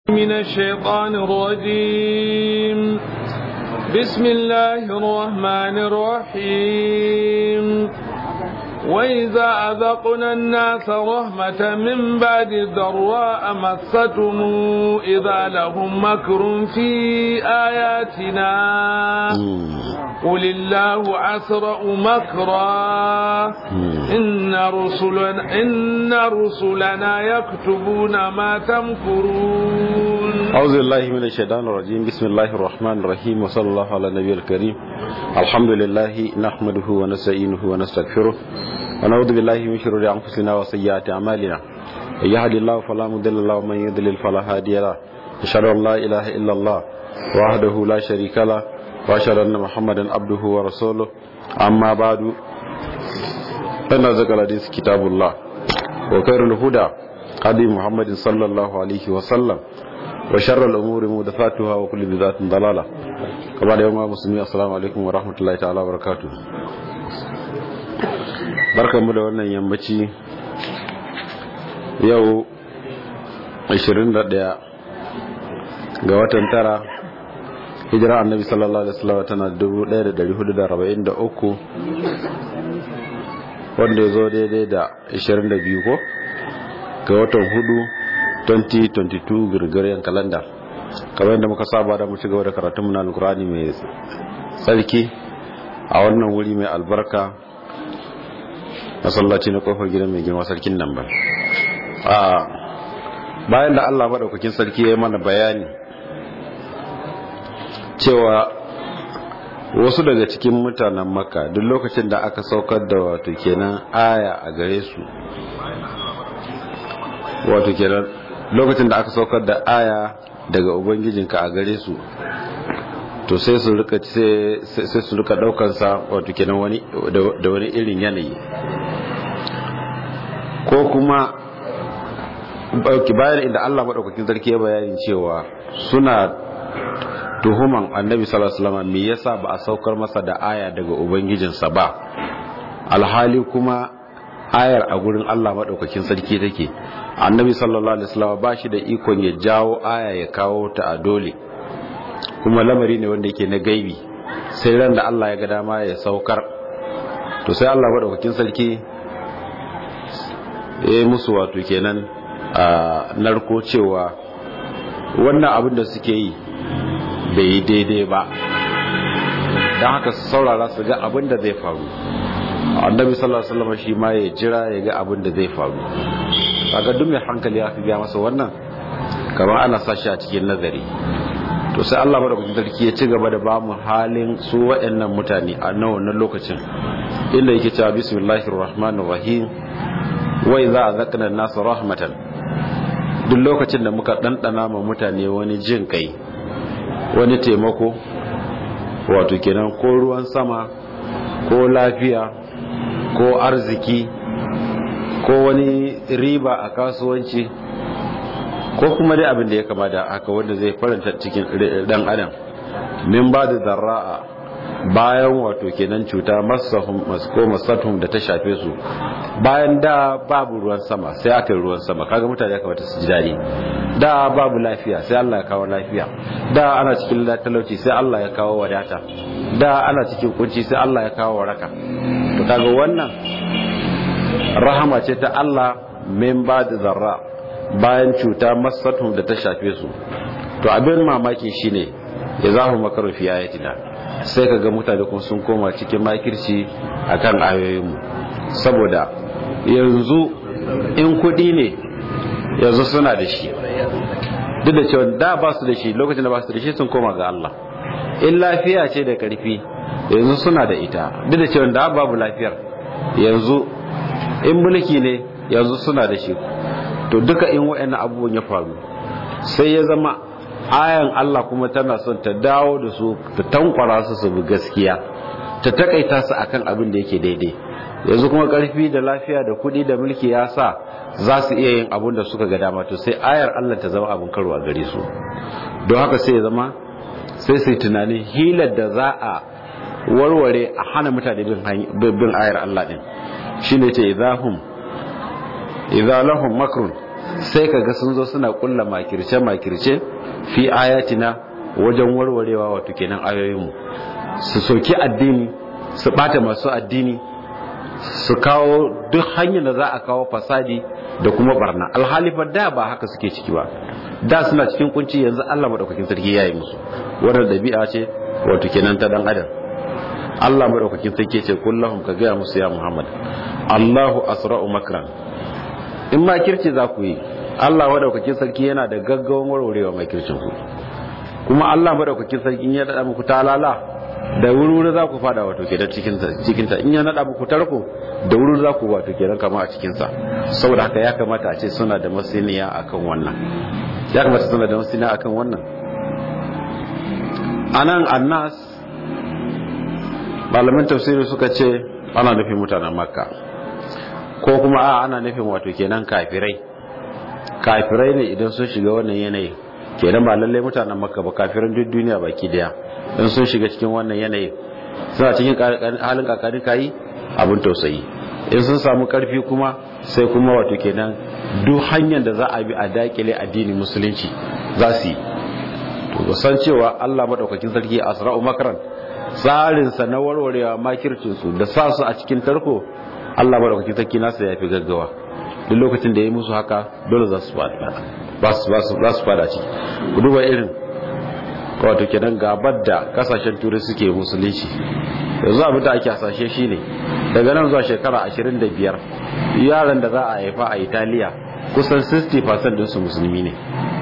من الشيطان الرجيم بسم الله الرحمن الرحيم وإذا أذقنا الناس رحمة من بعد ضراء مستهم إذا لهم مكر في آياتنا قل الله أسرع مكرا إن رسلنا, إن رسلنا يكتبون ما تمكرون أعوذ بالله من الشيطان الرجيم بسم الله الرحمن الرحيم وصلى الله على النبي الكريم الحمد لله نحمده ونستعينه ونستغفره ونعوذ بالله من شرور أنفسنا وسيئات أعمالنا من يهد الله فلا مضل له ومن يضلل فلا هادي له أشهد أن لا إله إلا الله وحده لا شريك له وأشهد أن محمدا عبده ورسوله أما بعد فإن ذكر الحديث كتاب الله وخير الهدى هدي محمد صلى الله عليه وسلم وشر الأمور محدثاتها وكل بدعة ضلالة كما يوم مسلمين السلام عليكم ورحمة الله تعالى وبركاته barkanmu da wannan yammaci yau 21 ga watan tara hijira annabi sallallahu alaihi wasallam tana 1443 wanda ya zo daidai da 22 ko ga watan hudu 2022 girgiryen kalanda kamar yadda muka saba da mu ci gaba da karatun na alkurani mai tsarki a wannan wuri mai albarka masallaci na kofar gidan mai girma sarkin nan ba bayan da allah maɗaukakin sarki ya yi mana bayani cewa wasu daga cikin mutanen maka duk lokacin da aka saukar da wato kenan aya a gare su wato kenan lokacin da aka saukar da aya daga ubangijinka a gare su to sai su rika sai su rika daukar sa wato kenan wani da wani irin yanayi ko kuma bayan inda Allah madaukakin sarki ya bayani cewa suna tuhuman annabi sallallahu alaihi wasallam me yasa ba a saukar masa da aya daga ubangijinsa ba alhali kuma ayar a gurin Allah madaukakin sarki take annabi sallallahu alaihi wasallam ba shi da ikon ya jawo aya ya kawo ta a dole kuma lamari ne wanda yake na gaibi sai ran da Allah ya ga dama ya saukar to sai Allah madaukakin sarki ya yi musu wato kenan a narko cewa wannan abin da suke yi bai yi daidai ba don haka su saurara su ga abin da zai faru annabi sallallahu alaihi wasallam shi ma ya jira ya ga abin da zai faru kaga duk mai hankali ya fi ga masa wannan kamar ana sashi a cikin nazari to sai Allah madaukakin sarki ya ci gaba da bamu halin su waɗannan mutane a nan wannan lokacin inda yake cewa bismillahir rahmanir rahim wa idza azaqna an-nasa rahmatan duk lokacin da muka dandana ma mutane wani jin kai wani taimako wato kenan ko ruwan sama ko lafiya ko arziki ko wani riba a kasuwanci ko kuma dai abin da ya kama da haka wanda zai faranta cikin dan adam min ba da zarra'a bayan wato kenan cuta masahum ko masatum da ta shafe su bayan da babu ruwan sama sai aka yi ruwan sama kaga mutane ya kamata su ji dadi da babu lafiya sai Allah ya kawo lafiya da ana cikin talauci sai Allah ya kawo wadata da ana cikin kunci sai Allah ya kawo waraka to kaga wannan rahama ce ta Allah min ba da zarra bayan cuta masatum da ta shafe su to abin mamaki shine ya zahu makaru fi ayatina sai kaga mutane kuma sun koma cikin makirci akan ayoyinmu saboda yanzu in kudi ne yanzu suna da shi duk da cewa da ba su da shi lokacin da ba su da shi sun koma ga Allah in lafiya ce da karfi yanzu suna da ita duk da cewa da babu lafiyar yanzu in mulki ne yanzu suna da shi to duka in waɗannan abubuwan ya faru sai ya zama ayan Allah kuma tana son ta dawo da su ta tankwara su su bi gaskiya ta takaita su akan abin da yake daidai yanzu kuma karfi da lafiya da kuɗi da mulki ya sa za su iya yin abin da suka ga dama to sai ayar Allah ta zama abin karo a gare su don haka sai ya zama sai su tunanin hilar da za a warware a hana mutane bin ayar Allah din shine ce idahum idza lahum makrun sai kaga sun zo suna kulla makirce makirce fi ayatina wajen warwarewa wato kenan ayoyinmu su soki addini su bata masu addini su kawo duk hanyar da za a kawo fasadi da kuma barna alhali fa da ba haka suke ciki ba da suna cikin kunci yanzu Allah madaukakin sarki yayi musu wannan dabi'a ce wato kenan ta dan adam Allah madaukakin sarki ce kullahum ka gaya musu ya Muhammad Allahu asra'u makran in ma kirci za ku yi Allah madaukakin sarki yana da gaggawan warwarewa mai kircin ku kuma Allah madaukakin sarki ya dada muku talala da wuri za ku fada wato kenan cikin cikin ta in ya nada muku tarko da wuri za ku wato kenan kama a cikin sa saboda haka ya kamata a ce suna da masaniya akan wannan ya kamata suna da masaniya akan wannan anan annas malaman tafsiri suka ce ana nufin mutanen makka ko kuma a ana nufin wato kenan kafirai kafirai ne idan sun shiga wannan yanayi kenan ba lallai mutanen makka ba kafiran duk duniya baki daya in sun shiga cikin wannan yanayi suna cikin halin kakanin kayi abin tausayi in sun samu karfi kuma sai kuma wato kenan duk hanyar da za a bi a dakile addinin musulunci za su yi to san cewa Allah madaukakin sarki asra'u makran tsarin sa na warwarewa makircin su da sa su a cikin tarko Allah madaukakin sarki nasa yafi gaggawa duk lokacin da ya yi musu haka dole za su fada ba su za su fada ciki ku duba irin wato kenan gabar da kasashen turai suke musulunci yanzu abin da ake hasashe shine daga nan zuwa shekara 25 yaran da za a haifa a italiya kusan 60% dinsu musulmi ne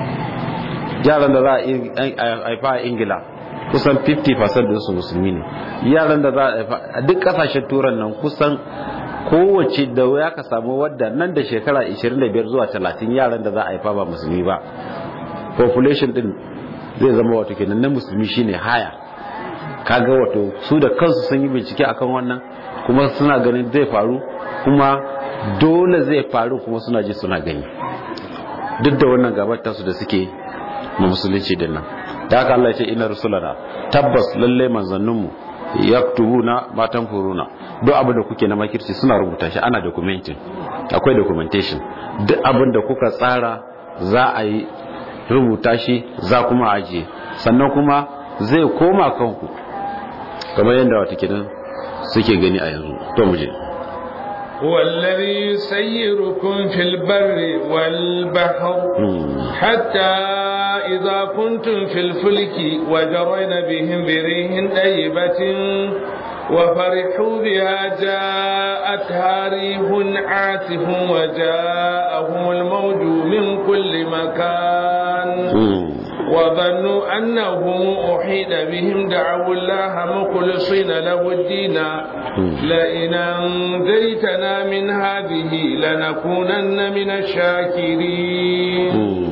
yaran da za a haifa a ingila kusan 50% dinsu musulmi ne yaran da za a haifa a duk kasashen turan nan kusan kowace da ya ka samu wadda nan da shekara 25 zuwa 30 yaran da za a haifa ba musulmi ba population din zai zama wato kenan na musulmi shine haya kaga wato su da kansu sun yi bincike akan wannan kuma suna ganin zai faru kuma dole zai faru kuma suna ji suna gani duk da wannan gabar tasu da suke ma musulunci din nan da haka Allah ya ce ina rusulana tabbas lalle manzanninmu yaktubuna matan furuna duk abin da kuke na makirci suna rubuta shi ana documenting akwai documentation duk abin da kuka tsara za a yi rubuta shi za kuma ajiye sannan kuma zai koma kanku kamar yadda wata kidan suke gani a yanzu to mu je هو الذي يسيركم في البر والبحر حتى إذا كنتم في الفلك وجرين بهم بريح طيبة وفرحوا بها جاءتها ريح عاصف وجاءهم الموج من كل مكان وظنوا أنهم أحيط بهم دعوا الله مخلصين له الدين لئن أنجيتنا من هذه لنكونن من الشاكرين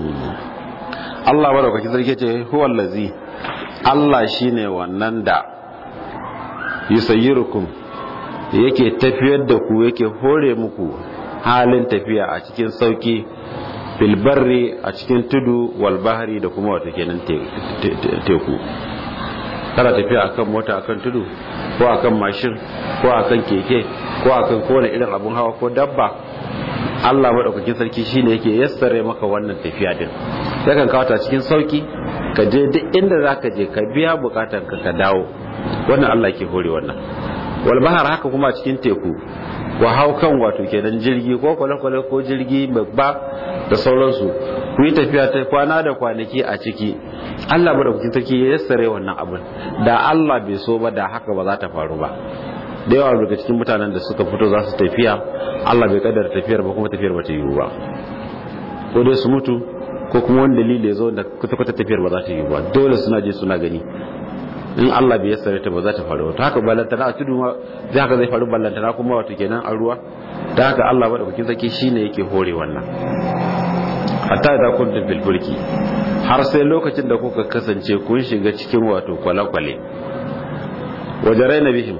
Allah madaukaki sarki ce huwa allazi Allah shine wannan da yusayyirukum yake tafiyar da ku yake hore muku halin tafiya a cikin sauki filbarri a cikin tudu walbahari da kuma wata kenan teku kana tafiya akan mota akan tudu ko akan mashin ko akan keke ko akan kowane irin abun hawa ko dabba Allah maɗaukakin sarki shine yake yassare maka wannan tafiya din yakan kawo ta cikin sauki ka je duk inda zaka je ka biya bukatan ka ka dawo wannan Allah ke hore wannan wal bahar haka kuma cikin teku ku hau kan wato kenan jirgi ko kwale-kwale ko jirgi babba da sauransu ku yi tafiya ta kwana da kwanaki a ciki Allah madaukakin sarki ya yassare wannan abin da Allah bai so ba da haka ba za ta faru ba da yawa daga cikin mutanen da suka fito za su tafiya Allah bai kaddara tafiyar ba kuma tafiyar ba ta yiwu ba ko dai su mutu ko kuma wani dalili ya zo da kwata-kwata tafiyar ba za ta yiwu ba dole suna je suna gani in Allah bai yassare ta ba za ta faru ta haka ballantana a tudu ma zai haka zai faru ballantana kuma wato kenan a ruwa ta haka Allah madaukakin sarki shine yake hore wannan hatta da kun bil fulki har sai lokacin da kuka kasance kun shiga cikin wato kwale-kwale wajarai na bihim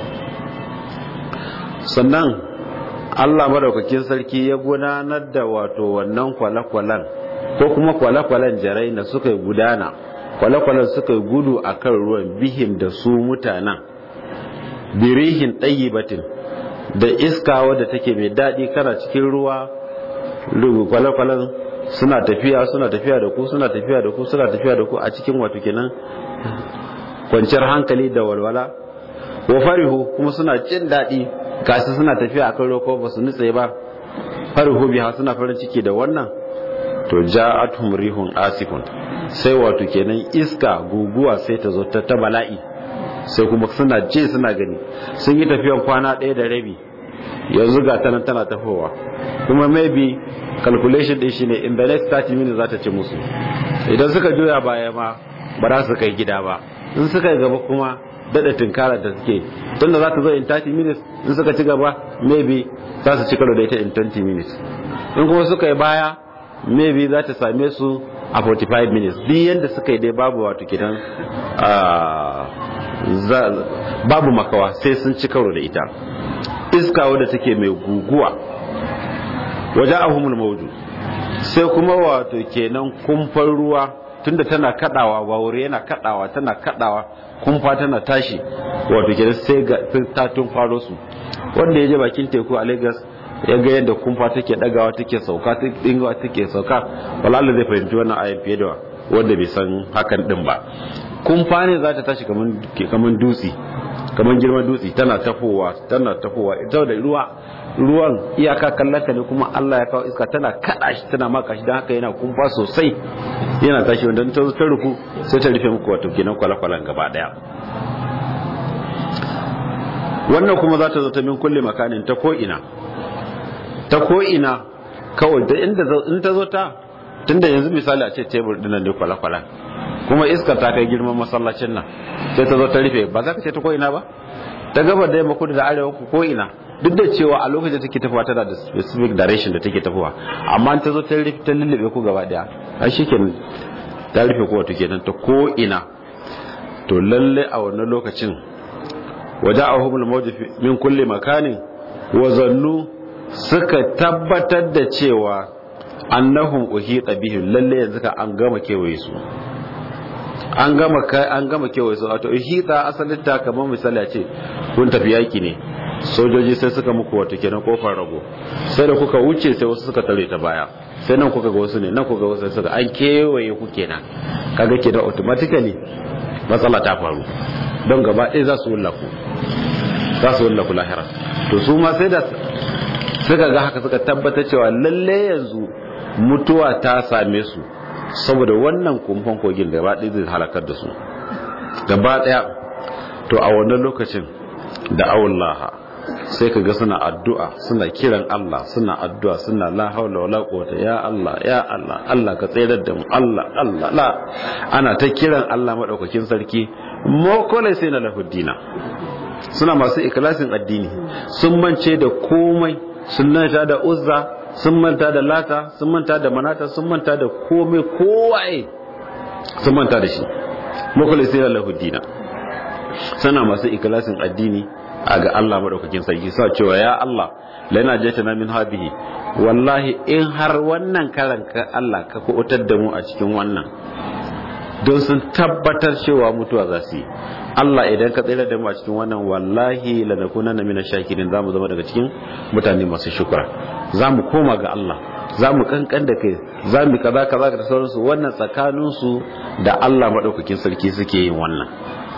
sannan Allah madaukakin sarki ya gudanar da wato wannan kwale-kwalen ko kuma kwale-kwalen jarai na suka gudana kwale-kwalen suka gudu a kan ruwan bihim da su mutanen birihin ɗayibatin da iska wadda take mai daɗi kana cikin ruwa kwale-kwalen suna tafiya suna tafiya da ku suna tafiya da ku suna tafiya da ku a cikin wato kenan kwanciyar hankali da walwala wa farihu kuma suna jin daɗi gashi suna tafiya akan roko ba su nutse ba farihu biha suna farin ciki da wannan to ja'atuhum rihun asifun sai wato kenan iska guguwa sai ta zo ta ta bala'i sai kuma suna je suna gani sun yi tafiyan kwana ɗaya da rabi yanzu ga ta nan tana tafowa kuma maybe calculation din shine in the next 30 minutes za ta ci musu idan suka juya baya ma ba za su kai gida ba in suka yi gaba kuma dada tunkarar da suke tun da za ta zo in 30 minutes in suka ci gaba maybe za su ci karo da ita in 20 minutes in kuma suka yi baya maybe za ta same su a 45 minutes duk yadda suka yi dai babu wato kidan babu makawa sai sun ci karo da ita iska wadda take mai guguwa waje ahumul mauju sai kuma wato kenan kumfar ruwa tunda tana kadawa wawure yana kadawa tana kadawa kumfa tana tashi wato kenan sai ga ta tun faro su wanda ya je bakin teku a Lagos ya ga yadda kumfa take dagawa take sauka dingawa take sauka wallahi zai fahimci wannan ayan fiye da wanda bai san hakan din ba kumfa ne za ta tashi kaman kaman dutse kaman girman dutse tana tafowa tana tafowa ita da ruwa ruwan iyaka kallaka ne kuma Allah ya kawo iska tana kada shi tana maka shi dan haka yana kumfa sosai yana tashi wanda ta ta ruku sai ta rufe muku wato kenan kwalakwalan gaba daya wannan kuma za ta zo ta min kulle makanin ta ko ina ta ko ina kawai da inda in ta zo ta tunda yanzu misali a ce tebur dinan ne kwalakwalan kuma iska ta kai girman masallacin nan sai ta zo ta rufe ba za ka ce ta ko ina ba ta gaba da yamma kudu da arewa ko ina duk da cewa a lokacin take tafiya tana da specific direction da take tafiya amma ta zo ta rufe ta lullube ku gaba daya a shikenan ta rufe ku wato kenan ta ko ina to lalle a wannan lokacin waja'ahumul mawj min kulli makanin wa zannu suka tabbatar da cewa annahum uhita bihim lalle yanzu ka an gama kewaye su an gama an gama kewaye su wato uhita asalin ta kamar misali a ce kun tafi yaki ne sojoji sai suka muku wato kenan kofar rago sai da kuka wuce sai wasu suka tare ta baya sai nan kuka ga wasu ne nan kuka ga wasu suka an kewaye ku kenan kaga kenan automatically matsala ta faru don gaba ɗaya za su wullaku za su wullaku lahira to su ma sai da suka ga haka suka tabbatar cewa lalle yanzu mutuwa ta same su saboda wannan kumfan kogin gaba ɗaya zai halakar da su gaba ɗaya to a wannan lokacin da awullaha sai ka ga suna addu'a suna kiran Allah suna addu'a suna la haula wala quwwata ya Allah ya Allah Allah ka tsayar da mu Allah Allah la ana ta kiran Allah madaukakin sarki mokole sai na lahuddina suna masu ikhlasin addini sun mance da komai sun manta da uzza sun manta da lata sun manta da manata sun manta da komai kowaye sun manta da shi mokole sai na lahuddina suna masu ikhlasin addini a ga Allah madaukakin sarki sa cewa ya Allah lana jatana min hadhihi wallahi in har wannan karan ka Allah ka kuutar da mu a cikin wannan don sun tabbatar cewa mutuwa za su yi Allah idan ka tsira da mu a cikin wannan wallahi lanakunanna min shakirin zamu zama daga cikin mutane masu shukura zamu koma ga Allah zamu kankan da kai zamu kaza kaza da sauransu wannan tsakaninsu da Allah madaukakin sarki suke yin wannan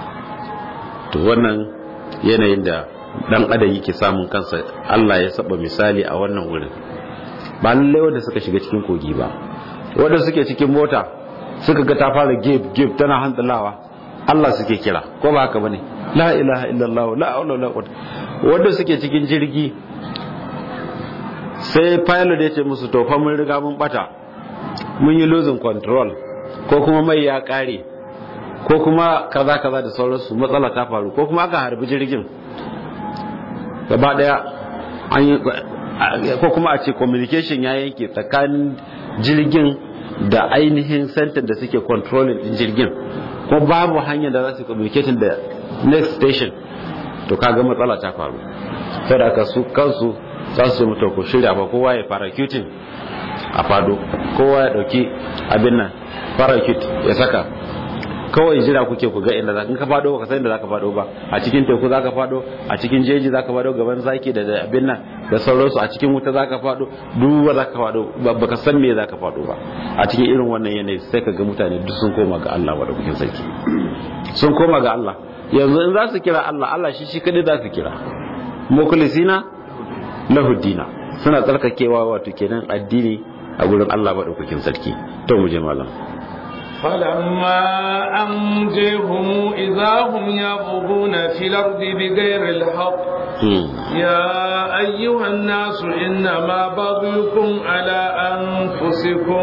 to wannan yanayin da dan adam yake samun kansa Allah ya saba misali a wannan wurin ba lallai wanda suka shiga cikin kogi ba wanda suke cikin mota suka ga ta fara gib gib tana hantsalawa Allah suke kira ko ba haka bane la ilaha illallah la hawla wala quwwata wanda suke cikin jirgi sai pilot ya ce musu to fa mun riga mun bata mun yi losing control ko kuma mai ya kare ko kuma kaza kaza da sauransu matsala ta faru ko kuma aka harbi jirgin gaba daya an yi ko kuma a ce communication ya yanke tsakanin jirgin da ainihin center da suke controlling din jirgin ko babu hanyar da za su communicating da next station to kaga matsala ta faru sai da su kansu za su mutu ko shirya ba kowa ya parachuting a fado kowa ya dauki abin nan parachute ya saka kawai jira kuke ku ga inda za ka fado ka san inda zaka fado ba a cikin teku zaka fado a cikin jeji zaka fado gaban zaki da abin nan da sauransu a cikin wuta zaka fado duk zaka fado baka san me zaka fado ba a cikin irin wannan yanayi sai ka ga mutane duk sun koma ga Allah madaukakin sarki sun koma ga Allah yanzu in za su kira Allah Allah shi shi kadai za su kira mukhlisina lahu dina suna tsarkakewa wato kenan addini a gurin Allah madaukakin sarki to mu je malam فلما أنجيهم إذا هم يبغون في الأرض بغير الحق يا أيها الناس إنما بغيكم على أنفسكم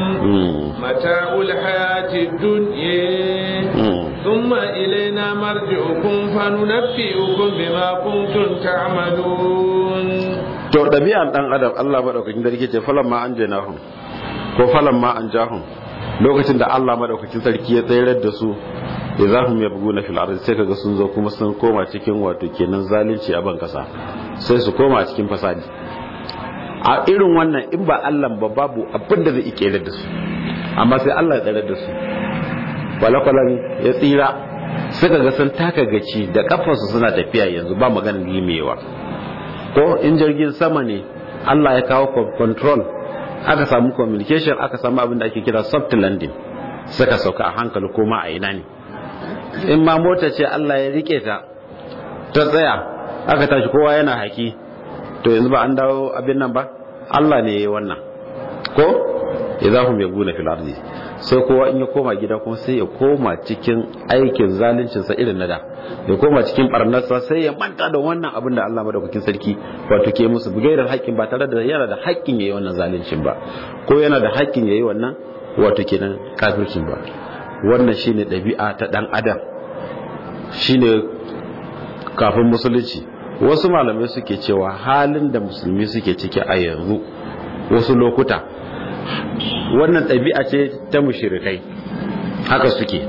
متاع الحياة الدنيا ثم إلينا مرجعكم فننبئكم بما كنتم تعملون to ɗabi'an ɗan adam Allah maɗaukakin sarki ce falan ma an janahum ko falan ma an jahum lokacin da Allah madaukakin sarki ya tsayar da su idahum yabghuna fil ardi sai kaga sun zo kuma sun koma cikin wato kenan zalunci a ban kasa sai su koma cikin fasadi a irin wannan in ba Allah ba babu abin da zai ike da su amma sai Allah ya tsayar da su walakwalan ya tsira suka ga sun taka gaci da kafarsu suna tafiya yanzu ba maganar limewa ko in jirgin sama ne Allah ya kawo control aka samu communication aka samu abin da ake kira soft landing suka sauka a hankali koma a ina ne in ma mota ce Allah ya rike ta ta tsaya aka tashi kowa yana haki to yanzu ba an dawo abin nan ba Allah ne ya yi wannan ko idahum yaguna fil ardi sai kowa in ya koma gida kuma sai ya koma cikin aikin zaluncin sa irin nada ya koma cikin barnarsa sai ya manta da wannan abin da Allah madaukakin sarki wato ke musu bugairar haƙƙin ba tare da yana da haƙƙin yayi wannan zaluncin ba ko yana da haƙƙin yayi wannan wato kenan kafircin ba wannan shine ɗabi'a ta dan adam shine kafin musulunci wasu malamai suke cewa halin da musulmi suke ciki a yanzu wasu lokuta wannan ɗabi'a ce ta mushirikai haka suke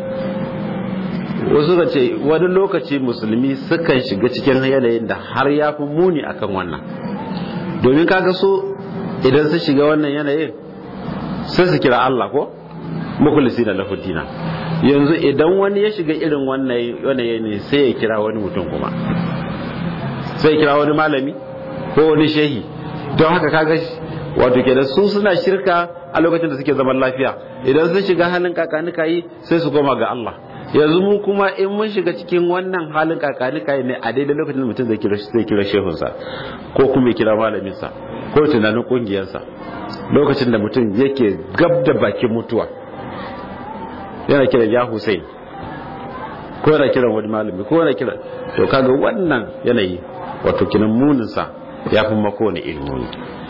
wasu ka ce wani lokaci musulmi sukan shiga cikin yanayin da har ya fi muni akan wannan domin kaga so idan su shiga wannan yanayin sai su kira Allah ko mukulisi da lafudina yanzu idan wani ya shiga irin wannan yanayi sai ya kira wani mutum kuma sai ya kira wani malami ko wani shehi don haka kaga wato kenan su suna shirka a lokacin da suke zaman lafiya idan sun shiga halin kakanika yi sai su koma ga Allah yanzu mu kuma in mun shiga cikin wannan halin kakanika ne a daidai lokacin da mutum zai kira zai kira shehunsa ko kuma ya kira malaminsa ko tunanin kungiyarsa lokacin da mutum yake gab da bakin mutuwa yana kira ya Hussein ko yana kira wani malami ko yana kira to kaga wannan yanayi wato kinan muninsa ya fi mako ne ilmuni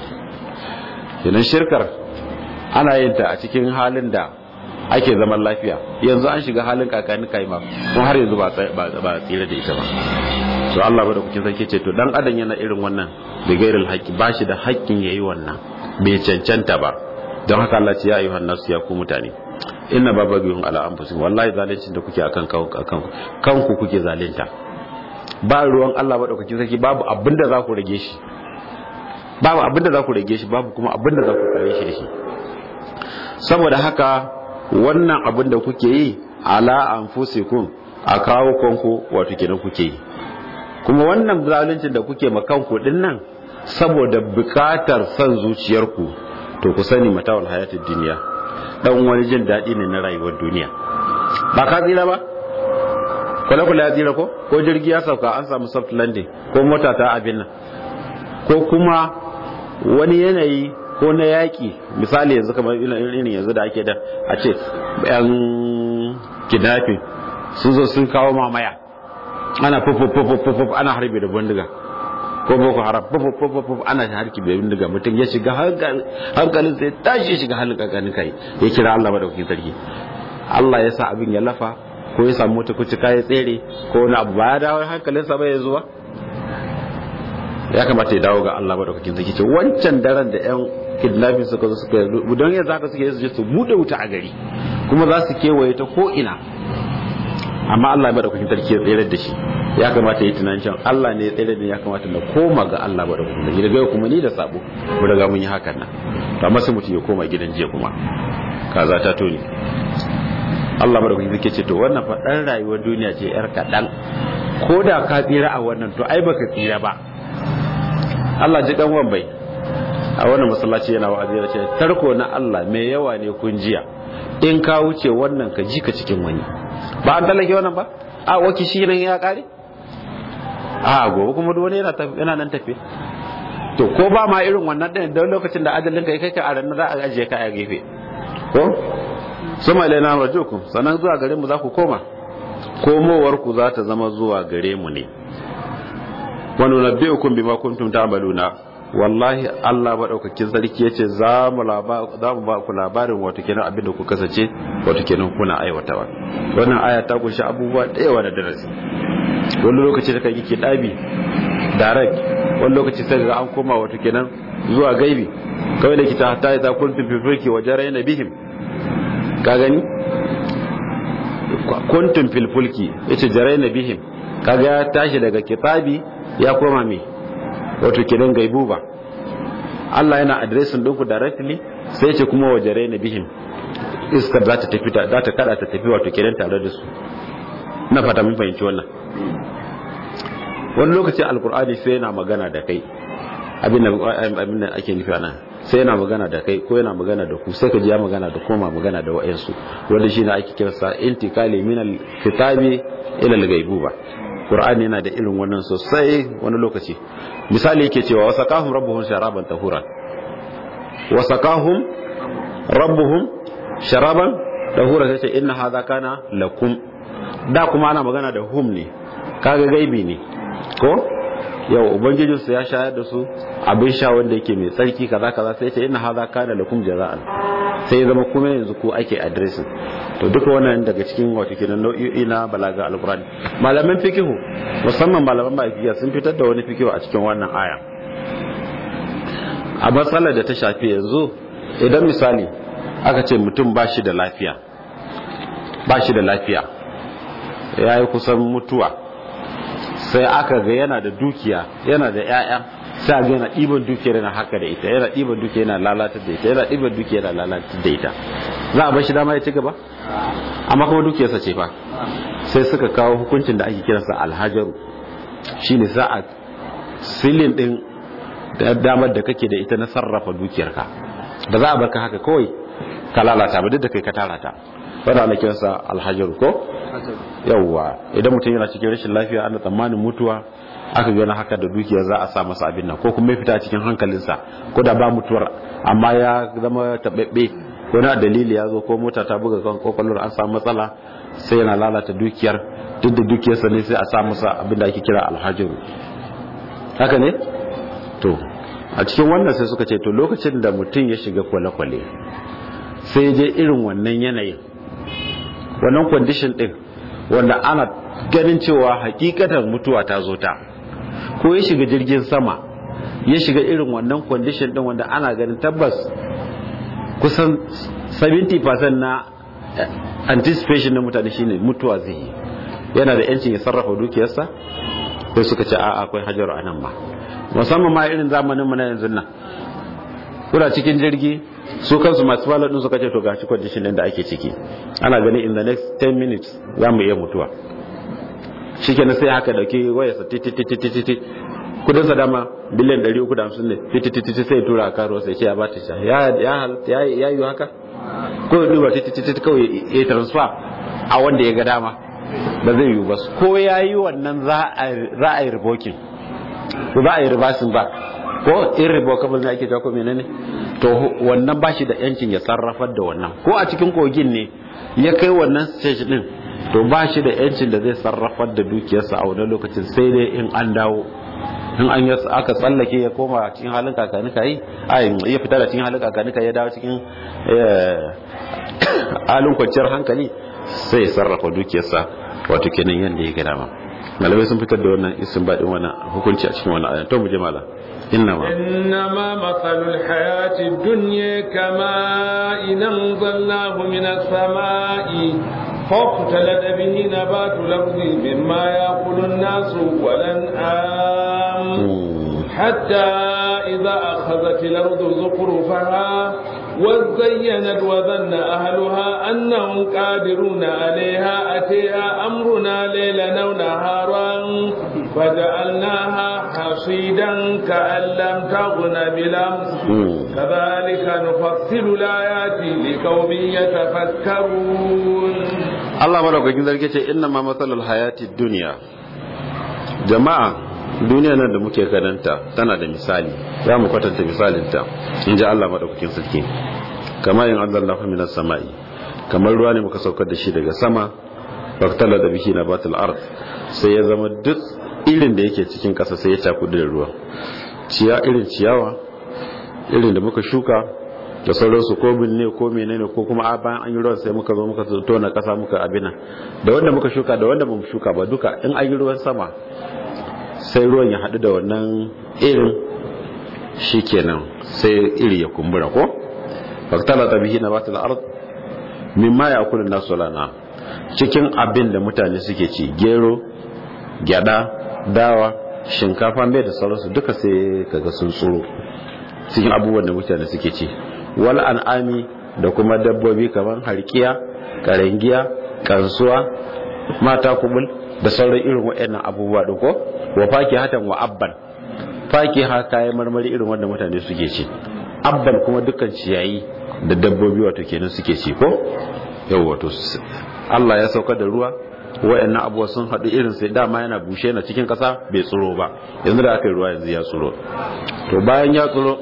kenan shirkar ana yin ta a cikin halin da ake zaman lafiya yanzu an shiga halin kakani kai ma kuma har yanzu ba ba tsira da ita ba to Allah ba da kukin sarki ce to dan adam yana irin wannan da gairil haqqi ba shi da haƙƙin yayi wannan bai cancanta ba don haka Allah ce ya ayyuhan nasu ya ku mutane inna babagihum ala anfusikum wallahi zalincin da kuke akan akan kanku kuke zalunta ba ruwan Allah ba da kukin sarki babu abinda za ku rage shi babu abinda za ku rage shi babu kuma abinda za ku kare shi da shi saboda haka wannan abin da kuke yi ala anfusikum a kawo kanku wato kenan kuke yi kuma wannan zaluncin da kuke ma kanku din nan saboda bukatar son zuciyarku to ku sani matawal hayatid duniya dan wani jin daɗi ne na rayuwar duniya ba ka tsira ba kwale kwale ya tsira ko ko jirgi ya sauka an samu soft landing ko mota ta abin nan ko kuma wani yanayi ko na yaƙi misali yanzu kamar irin yanzu da ake da a ce yan kidnapping sun zo sun kawo mamaya ana fufufufufuf ana harbe da bindiga ko boko haram fufufufuf ana harki da bindiga mutum ya shiga hankalin sai tashi ya shiga halin kakanin kai ya kira Allah madaukakin sarki Allah ya sa abin ya lafa ko ya samu wata kuci ya tsere ko wani abu ba ya dawo hankalinsa ba ya zuwa ya kamata ya dawo ga Allah madaukakin sarki ce wancan daren da yan kidnapping suka zo suka yi don yanzu haka suke yi su bude wuta a gari kuma za su kewaye ta ko ina amma Allah ya madaukakin sarki ya tsere da shi ya kamata yi tunanin cewa Allah ne ya tsere da ya kamata na koma ga Allah madaukakin sarki daga kuma ni da sabo mu daga mun yi hakan nan to amma sai mutum ya koma gidan jiya kuma kaza ta toni Allah madaukaki zai ce to wannan fa dan rayuwar duniya ce yar kadan ko da ka tsira a wannan to ai baka tsira ba Allah ji dan bai a wannan masallaci yana wa'azi ya ce tarko na Allah mai yawa ne kun jiya in ka wuce wannan ka ji ka cikin wani ba an tallake wannan ba a waki shi nan ya kare a gobe kuma duk wani yana yana nan tafe to ko ba ma irin wannan din don lokacin da ajalin ka kai ka a ranar za a ajiye ka a gefe ko suma ilaina rajukum sannan zuwa gare mu za ku koma komowar ku za ta zama zuwa gare mu ne wa nunabbi'ukum bima kuntum ta'maluna wallahi Allah madaukakin sarki yace za mu za mu ba ku labarin wato kenan abin da ku kasance wato kenan kuna aiwatawa wannan aya ta kunshi abubuwa da yawa da darasi wani lokaci da kai yake dabi direct wani lokaci sai ga an koma wato kenan zuwa gaibi kawai da kita hatta idza kuntum fi fulki wa jarayna bihim ka gani kuntum fil fulki yace jarayna bihim kaga ya tashi daga kitabi ya koma me wato kenan gaibu ba Allah yana addressing ɗinku directly sai ce kuma wa jarayna bihim iskar za ta tafi za ta kada ta tafi wato kenan tare da su na fata mun fahimci wannan wani lokaci alkur'ani sai yana magana da kai abin da ake nufi nan sai yana magana da kai ko yana magana da ku sai ka ji ya magana da koma magana da wa'ansu wanda shi ne ake kirsa intikali min al-kitabi ila al-ghaibuba qur'ani yana da irin wannan sosai wani lokaci misali yake cewa wasaqahum rabbuhum sharaban tahura wasaqahum rabbuhum sharaban tahura sai ce inna hadha kana lakum da kuma ana magana da hum ne kaga gaibi ne ko yau ubangijinsu ya shayar da su abin sha wanda yake mai tsarki kaza kaza sai ce inna hadha kana lakum jaza'an sai ya zama kuma yanzu ku ake addressing to duka wannan daga cikin wato kenan nau'o'i na balaga alqur'ani malaman fikihu musamman malaman malikiya sun fitar da wani fikihu a cikin wannan aya a matsalar da ta shafi yanzu idan misali aka ce mutum ba shi da lafiya ba shi da lafiya ya yi kusan mutuwa sai aka ga yana da dukiya yana da 'ya'ya sai ga yana ɗiban dukiya yana haka da ita yana ɗiban dukiya yana lalata da ita yana ɗiban dukiya yana lalata da ita za a bar shi dama ya ci gaba amma kuma dukiyarsa ce fa sai suka kawo hukuncin da ake kiransa alhajaru shine za a silin din da damar da kake da ita na sarrafa dukiyarka ba za a barka haka kawai ka lalata ba duk da kai ka tara ta wanda ana kiransa alhajaru ko yawwa idan mutum yana cikin rashin lafiya ana tsammanin mutuwa aka gana haka da dukiya za a sa masa abin nan ko kuma ya fita cikin hankalinsa ko da ba mutuwar amma ya zama taɓaɓɓe wani a dalili ya zo ko mota ta buga kan kwakwalwar an samu matsala sai yana lalata dukiyar duk da dukiyarsa ne sai a sa masa abin da ake kira alhajiru haka ne to a cikin wannan sai suka ce to lokacin da mutum ya shiga kwale-kwale sai je irin wannan yanayin wannan kwandishin din wanda ana ganin cewa hakikatar mutuwa ta zo ta ko ya shiga jirgin sama ya shiga irin wannan kwandishin din wanda ana ganin tabbas kusan 70% na anticipation na mutane shine mutuwa zai yi yana da yancin ya sarrafa dukiyarsa sai suka ce a akwai hajaru a nan ma musamman ma irin zamanin mu na yanzu nan kuna cikin jirgi su kansu masu falon din suka ce to gashi condition din da ake ciki ana gani in the next 10 minutes za mu iya mutuwa shikenan sai haka dauki waya sa titi kudin sa dama biliyan 350 ne titi sai ya tura karo sai ce ya bata sha ya ya ya yi haka ko ya duba titi kawai ya transfer a wanda ya ga dama ba zai yi ba ko ya yi wannan za a yi revoking za a yi reversing back ko irrevocable ne ake ko menene to wannan ba shi da yancin ya sarrafar da wannan ko a cikin kogin ne ya kai wannan stage din to ba shi da yancin da zai sarrafar da dukiyarsa a wannan lokacin sai dai in an dawo in an yi aka tsallake ya koma cikin halin kakanika yi ai ya fita da cikin halin kakanika ya dawo cikin halin kwanciyar hankali sai ya sarrafa dukiyarsa wato kenan yadda ya gada ma malamai sun fitar da wannan isin baɗin wannan hukunci a cikin wannan ayan to mu je malam إنما إنما مثل الحياة الدنيا كماء إن أنزلناه من السماء فاختلط به نبات الأرض مما يأكل الناس والأنعام حتى إذا أخذت الأرض زخرفها وزينت وظن أهلها أنهم قادرون عليها أتيها أمرنا ليلا أو نهارا فجعلناها حصيدا كأن لم تغن بالأمس كذلك نفصل الآيات لقوم يتفكرون Allah madaukakin zarge ce inna ma matsalar hayati duniya jama'a duniya nan da muke kananta tana da misali za mu kwatanta misalinta in ji Allah madaukakin sarki kamar yin Allah na minas sama'i kamar ruwa ne muka saukar da shi daga sama baktala da bihi na batul ard sai ya zama duk irin da yake cikin ƙasa sai ya cakudu da ruwa ciya irin ciyawa irin da muka shuka da sauransu ko ne ko menene ko kuma a bayan an yi ruwan sai muka zo muka tona kasa muka abina da wanda muka shuka da wanda bamu shuka ba duka in an yi ruwan sama sai ruwan ya haɗu da wannan irin shikenan sai iri ya kumbura ko faktala ta bihi nabatul ard mimma ya'kulu nasu lana cikin abin da mutane suke ci gero gyada dawa shinkafa mai da sauransu duka sai kaga sun tsoro cikin abubuwan da mutane suke ci wal an'ami da kuma dabbobi kamar harkiya karangiya kansuwa mata kubul da sauran irin waɗannan abubuwa din ko wa faki hatan wa abban faki ha kayan marmari irin wanda mutane suke ci abban kuma dukkan ciyayi da dabbobi wato kenan suke ci ko yau wato Allah ya saukar da ruwa waɗannan abubuwa sun haɗu irin sai dama yana bushe na cikin ƙasa bai tsoro ba yanzu da aka yi ruwa yanzu ya tsoro to bayan ya tsoro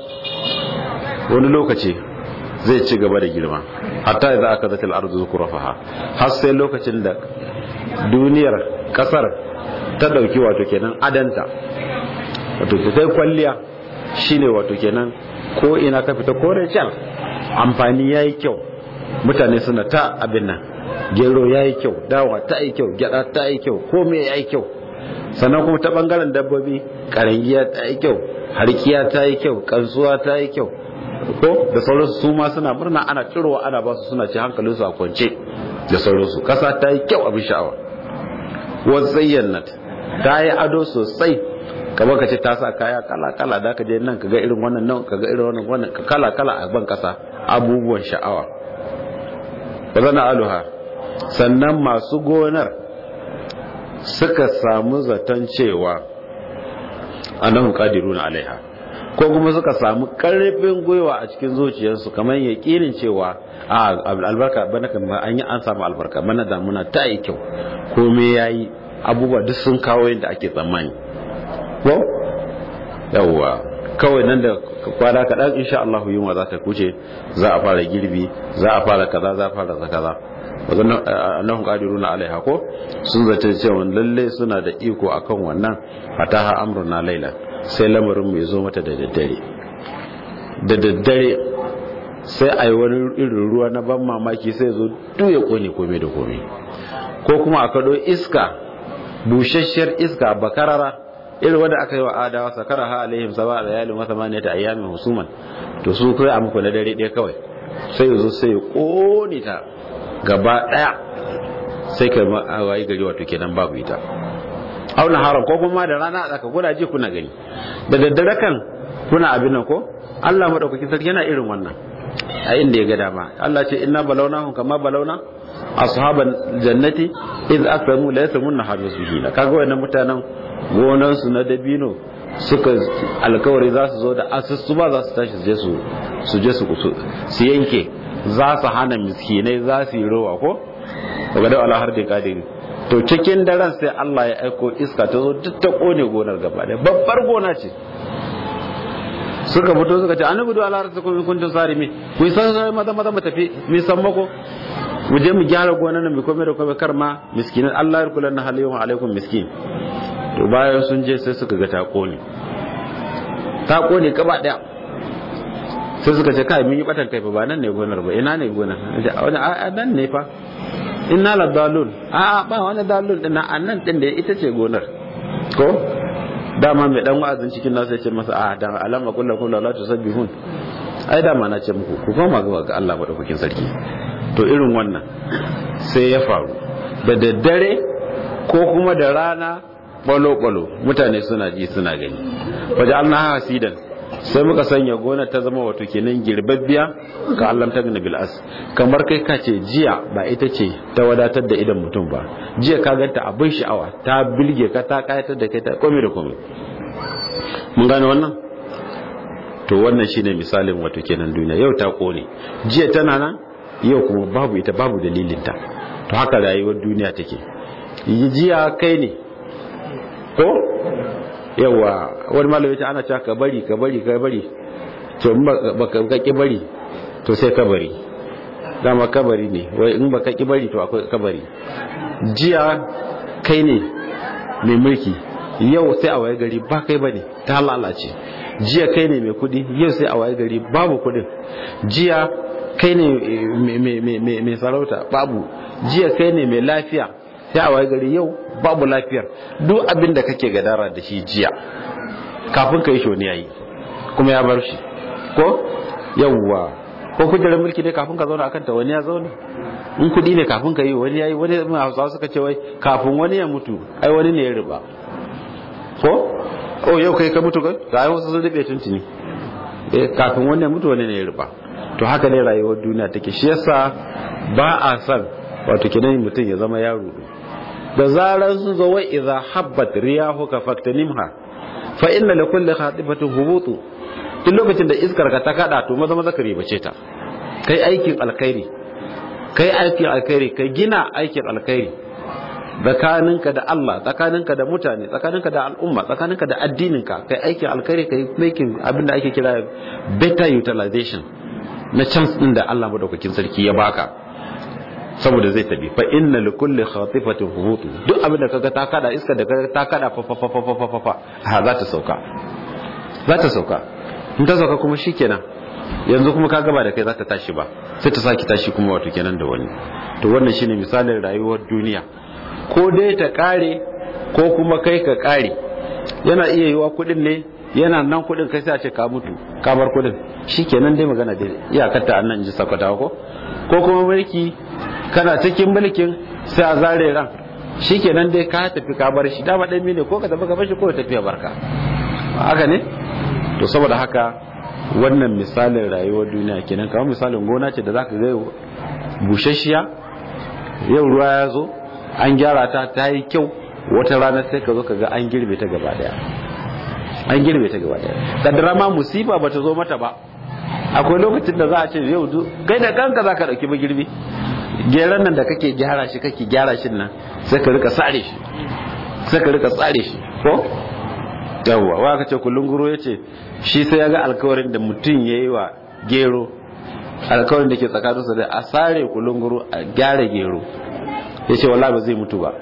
wani lokaci zai ci gaba da girma hatta idza aka zata al-ardu zukurafaha har sai lokacin da duniyar kasar ta dauki wato kenan adanta wato ta kai kwalliya shine wato kenan ko ina ka fita kore can amfani yayi kyau mutane suna ta abin nan gero yayi kyau dawa ta yi kyau gyada ta yi kyau komai yayi kyau sannan kuma ta bangaren dabbobi karangiya ta yi kyau harkiya ta yi kyau kansuwa ta yi kyau ko da sauransu su ma suna murna ana cirowa ana ba su suna ci hankalinsu a kwance da sauransu kasa ta yi kyau abin sha'awa wasayyannat ta yi ado sosai kamar ka ce ta sa kaya kala kala da ka je nan ka ga irin wannan nan ka ga irin wannan wannan kala kala a ban kasa abubuwan sha'awa bazana aluha sannan masu gonar suka samu zaton cewa annahum qadiruna alaiha ko kuma suka samu karfin gwiwa a cikin zuciyarsu kamar yaƙinin cewa a albarka bana kan an yi an samu albarka bana damuna ta yi kyau komai yayi abubuwa duk sun kawo yadda ake tsammani ko yawwa kawai nan da kwana kaɗan insha Allah yunwa za ta kuce za a fara girbi za a fara kaza za a fara kaza wadannan annahum qadiruna alaiha ko sun zace cewa lalle suna da iko akan wannan fataha amruna laila sai lamarin mu zo mata da daddare da daddare sai ai wani irin ruwa na ban mamaki sai zo duk ya kone komai da komai ko kuma a kado iska bushasshiyar iska bakarara irin wanda aka yi wa adawa sakara ha alaihim saba da yalin wata mani ta ayyamin husuman to su kai a muku na dare ɗaya kawai sai ya zo sai ya kone ta gaba ɗaya sai ka wayi gari wato kenan babu ita auna haram ko kuma da rana aka kuna ji kuna gani da daddare kan kuna abin nan ko Allah madaukakin sarki yana irin wannan a inda ya ga dama Allah ce inna balawnahum kama balawna ashaban jannati iz aqsamu la yasmunna habisuhi kaga wannan mutanen gonan su na dabino suka alkawari za su zo da asusu ba za su tashi su je su su je su su yanke za su hana miskinai za su yi rowa ko daga da Allah har da kadiri to cikin daren sai Allah ya aiko iska ta zo duk ta kone gonar gaba da babbar gona ce suka fito suka ce annabi da Allah rasul kun kuntun sarimi ku san sai maza maza mu tafi mi san mako mu je mu gyara gonar nan mu kome da kome kar ma miskinan Allah ya kula na halayyun alaikum miskin to bayan sun je sai suka ga ta kone ta kone gaba daya sai suka ce kai mun yi batan kai fa ba nan ne gonar ba ina ne gonar a nan ne fa inna la dalun a ba wani dalun din na annan din da ita ce gonar ko dama mai dan wa'azin cikin nasu ya ce masa a da alama kullu kullu la tusabbihun ai dama na ce muku ku koma ga Allah madaukakin sarki to irin wannan sai ya faru da daddare ko kuma da rana balo-balo mutane suna ji suna gani waje an na hasidan sai muka sanya gona ta zama wato kenan girbabbiya ka allam ta bil as kamar kai ka ce jiya ba ita ce ta wadatar da idan mutum ba jiya ka ganta abin sha'awa ta bilge ka ta kayatar da kai ta komai da komai mun gane wannan to wannan shine misalin wato kenan duniya yau ta kone jiya tana nan yau kuma babu ita babu dalilinta to haka rayuwar duniya take jiya kai ne ko yawa wani malami ta ana cewa ka bari ka bari ka bari to in ba ka ki bari to sai ka bari dama kabari ne wai in ba ka ki bari to akwai kabari jiya kai ne mai mulki yau sai a waye gari ba kai bane ta lalace jiya kai ne mai kudi yau sai a waye gari babu kudin jiya kai ne mai sarauta babu jiya kai ne mai lafiya sai a waye gari yau babu lafiyar duk abin da kake gadara da shi jiya kafin ka yi shoni yayi kuma ya bar shi ko yawwa ko kujerar mulki ne kafin ka zauna akan ta wani ya zauna in kudi ne kafin ka yi wani yayi wani hausawa suka ce wai kafin wani ya mutu ai wani ne ya riba ko oh yau kai ka mutu kai ga ai wasu sun rube tuntuni eh kafin wani ya mutu wani ne ya riba to haka ne rayuwar duniya take shi yasa ba a san wato kenan mutum ya zama yaro da zarar sun zo wa idza habbat riyahuka faktanimha fa inna li kulli khatifatin hubutu duk lokacin da iskar ka ta kada to maza maza ka ribace ta kai aikin alkhairi kai aikin alkhairi kai gina aikin alkhairi tsakaninka da Allah tsakaninka da mutane tsakaninka da al'umma tsakaninka da addininka kai aikin alkhairi kai making abin da ake kira better utilization na chance din da Allah madaukakin sarki ya baka saboda zai tabi fa inna li kulli khatifatin hubutu duk abin da kaga ta kada iska da kaga ta kada fa fa fa fa fa fa fa ha za ta sauka za ta sauka in ta sauka kuma shikenan yanzu kuma ka gaba da kai za ta tashi ba sai ta saki tashi kuma wato kenan da wani to wannan shine misalin rayuwar duniya ko dai ta kare ko kuma kai ka kare yana iya yiwa kudin ne yana nan kudin kai sai a ce ka mutu ka bar kudin shikenan dai magana dai iyakar ta annan ji sakwata ko ko kuma mulki kana cikin mulkin sai a zare ran shikenan dai ka tafi ka bar shi dama dan ne ko ka tafi ka bar shi ko ka tafi ya barka haka ne to saboda haka wannan misalin rayuwar duniya kenan kamar misalin gona ce da zaka ga bushashiya yau ruwa ya zo an gyara ta ta yi kyau wata rana sai ka zo ka ga an girbe ta gaba daya an girbe ta gaba daya kaddara ma musiba ba ta zo mata ba akwai lokacin da za a ce yau kai da kanka za ka ɗauki magirbi geran nan da kake gyara shi kake gyara shi nan sai ka rika tsare shi sai ka rika tsare shi ko yawwa wa ka ce kullun guro ya ce shi sai ya ga alkawarin da mutum ya yi wa gero alkawarin da ke tsakaninsa da a sare kullun guro a gyara gero ya ce wala ba zai mutu ba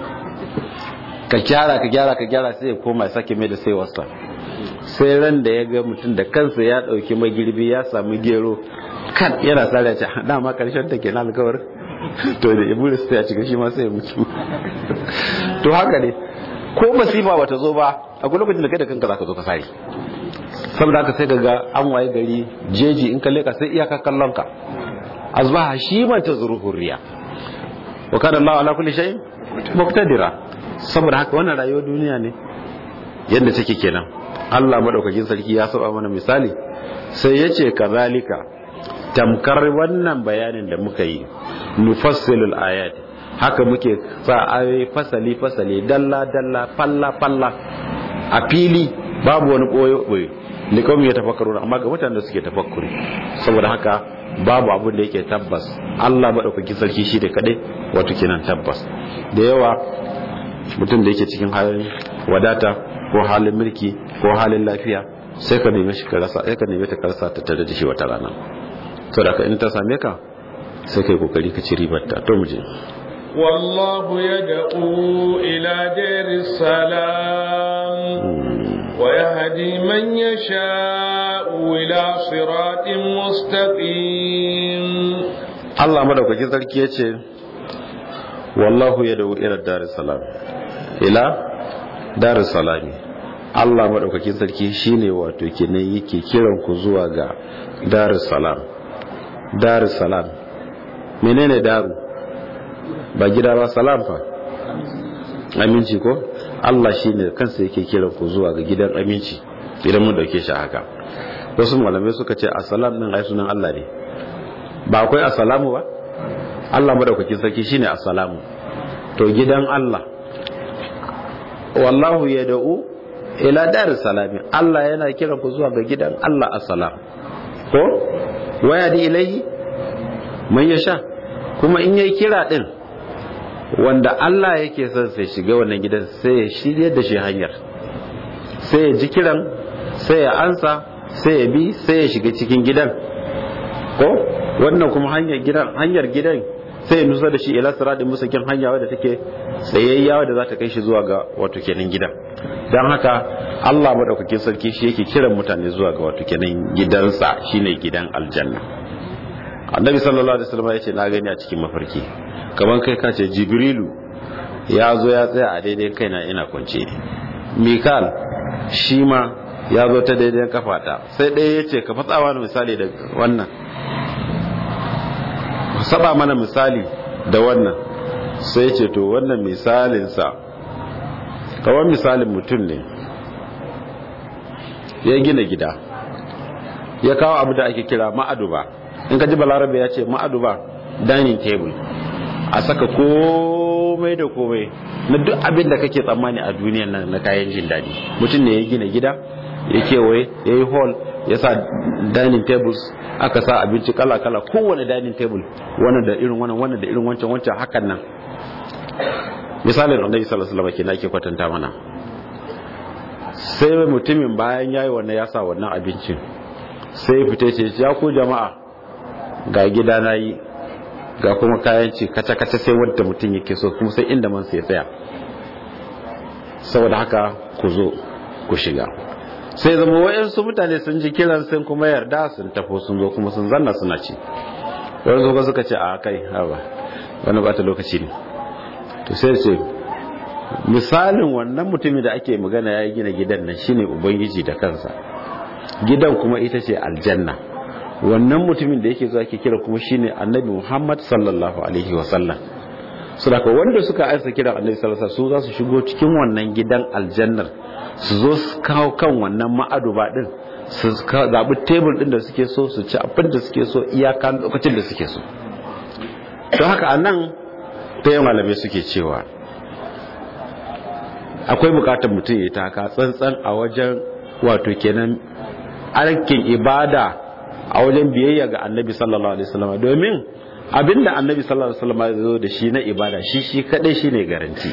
ka gyara ka gyara ka gyara sai ya koma sake mai da sai wasa sai ran da ya ga mutum da kansa ya dauki magirbi ya samu gero kan yana sare ya ce dama karshen ta kenan alkawar to da iblis sai ya cika shi ma sai ya mutu to haka ne ko masifa bata zo ba akwai lokacin da kai da kanka zaka zo ka sare saboda haka sai ga an waye gari jeji in ka leka sai iyaka kallon ka azbaha shi man tazruhur riya wa kana Allah ala kulli shay'in muqtadira saboda haka wannan rayuwar duniya ne yadda take kenan Allah madaukakin sarki ya saba mana misali sai yace kazalika tamkar wannan bayanin da muka yi nufassilul ayat haka muke sa ayoyi fasali fasali dalla dalla falla falla a fili babu wani boyo boyo likom ya tafakkaru amma ga mutanen da suke tafakkuri saboda haka babu abin da yake tabbas Allah madaukakin sarki shi da kadai wato kenan tabbas da yawa mutum da yake cikin halin wadata ko halin mulki ko halin lafiya sai ka neme shi ka rasa sai ka neme ta karsa ta tare da shi wata rana saboda in ta same ka sai kai kokari ka ci ribar ta to mu je والله يدعو إلى دير السلام ويهدي من يشاء إلى صراط مستقيم الله مدوكاkin sarki yace wallahu yad'u ila daris salam ila daris salami Allah madaukakin sarki shine wato kenan yake kiran ku zuwa ga daris salam daris salam menene daru ba gida ba salam fa aminci ko Allah shine kansa yake kiran ku zuwa ga gidan aminci idan mun dauke shi haka wasu malamai suka ce assalam din ai sunan Allah ne ba akwai assalamu ba Allah madaukakin sarki shine assalamu to gidan Allah wallahu yad'u ila daris salami Allah yana kiran ku zuwa ga gidan Allah assalam ko waya di ilahi man yasha kuma in yayi kira din wanda Allah yake son sai shiga wannan gidan sai ya shirye da shi hanyar sai ya ji kiran sai ya ansa sai ya bi sai ya shiga cikin gidan ko wannan kuma hanyar gidan hanyar gidan sai ya nusa da shi ila siratin musakin hanya wadda take tsayayya wadda za ta kai shi zuwa ga wato kenan gidan don haka Allah madaukakin sarki shi yake kiran mutane zuwa ga wato kenan gidansa shine gidan aljanna annabi sallallahu alaihi wasallam yace na gani a cikin mafarki kaman kai ka ce jibrilu ya zo ya tsaya a daidai kaina ina kwance mikal shi ma ya zo ta daidai kafata sai ɗaya ya ce ka fatsawa misali da wannan saba mana misali da wannan sai ce to wannan misalinsa kawai misalin mutum ne ya gina gida ya kawo abu da ake kira ma'aduba in ka ji balarabe ya ce ma'aduba dining table a saka komai da komai na duk abin da kake tsammani a duniyan nan na kayan jin daɗi mutum ne ya gina gida ya kewaye ya yi hall ya sa dining tables aka sa abinci kala-kala kowane dining table wannan da irin wannan wannan da irin wancan wancan hakan nan misalin annabi sallallahu alaihi wasallam kenan ake kwatanta mana sai mutumin bayan yayi wannan ya sa wannan abincin sai fita ce ya ku jama'a ga gida na yi ga kuma kayan ci kaca-kaca sai wanda mutum yake so kuma sai inda man sai tsaya saboda haka ku zo ku shiga sai zama wayansu mutane sun ji kiran sun kuma yarda sun tafo sun zo kuma sun zanna suna ci wani zo suka ce a kai haba wani bata lokaci ne to sai ce misalin wannan mutumin da ake magana ya gina gidan nan shine ubangiji da kansa gidan kuma ita ce aljanna wannan mutumin da yake zuwa ake kira kuma shine annabi muhammad sallallahu alaihi wasallam su da wanda suka aisa kira annabi sallallahu alaihi wasallam su za su shigo cikin wannan gidan aljannar su zo su kawo kan wannan ma'aduba din su zaɓi tebul din da suke so su ci abin da suke so iyaka lokacin da suke so don haka a nan ta yi malamai suke cewa akwai bukatar mutum ya taka tsantsan a wajen wato kenan arkin ibada a wajen biyayya ga annabi sallallahu alaihi wasallam domin abinda annabi sallallahu alaihi wasallam ya zo da shi na ibada shi shi kadai shine garanti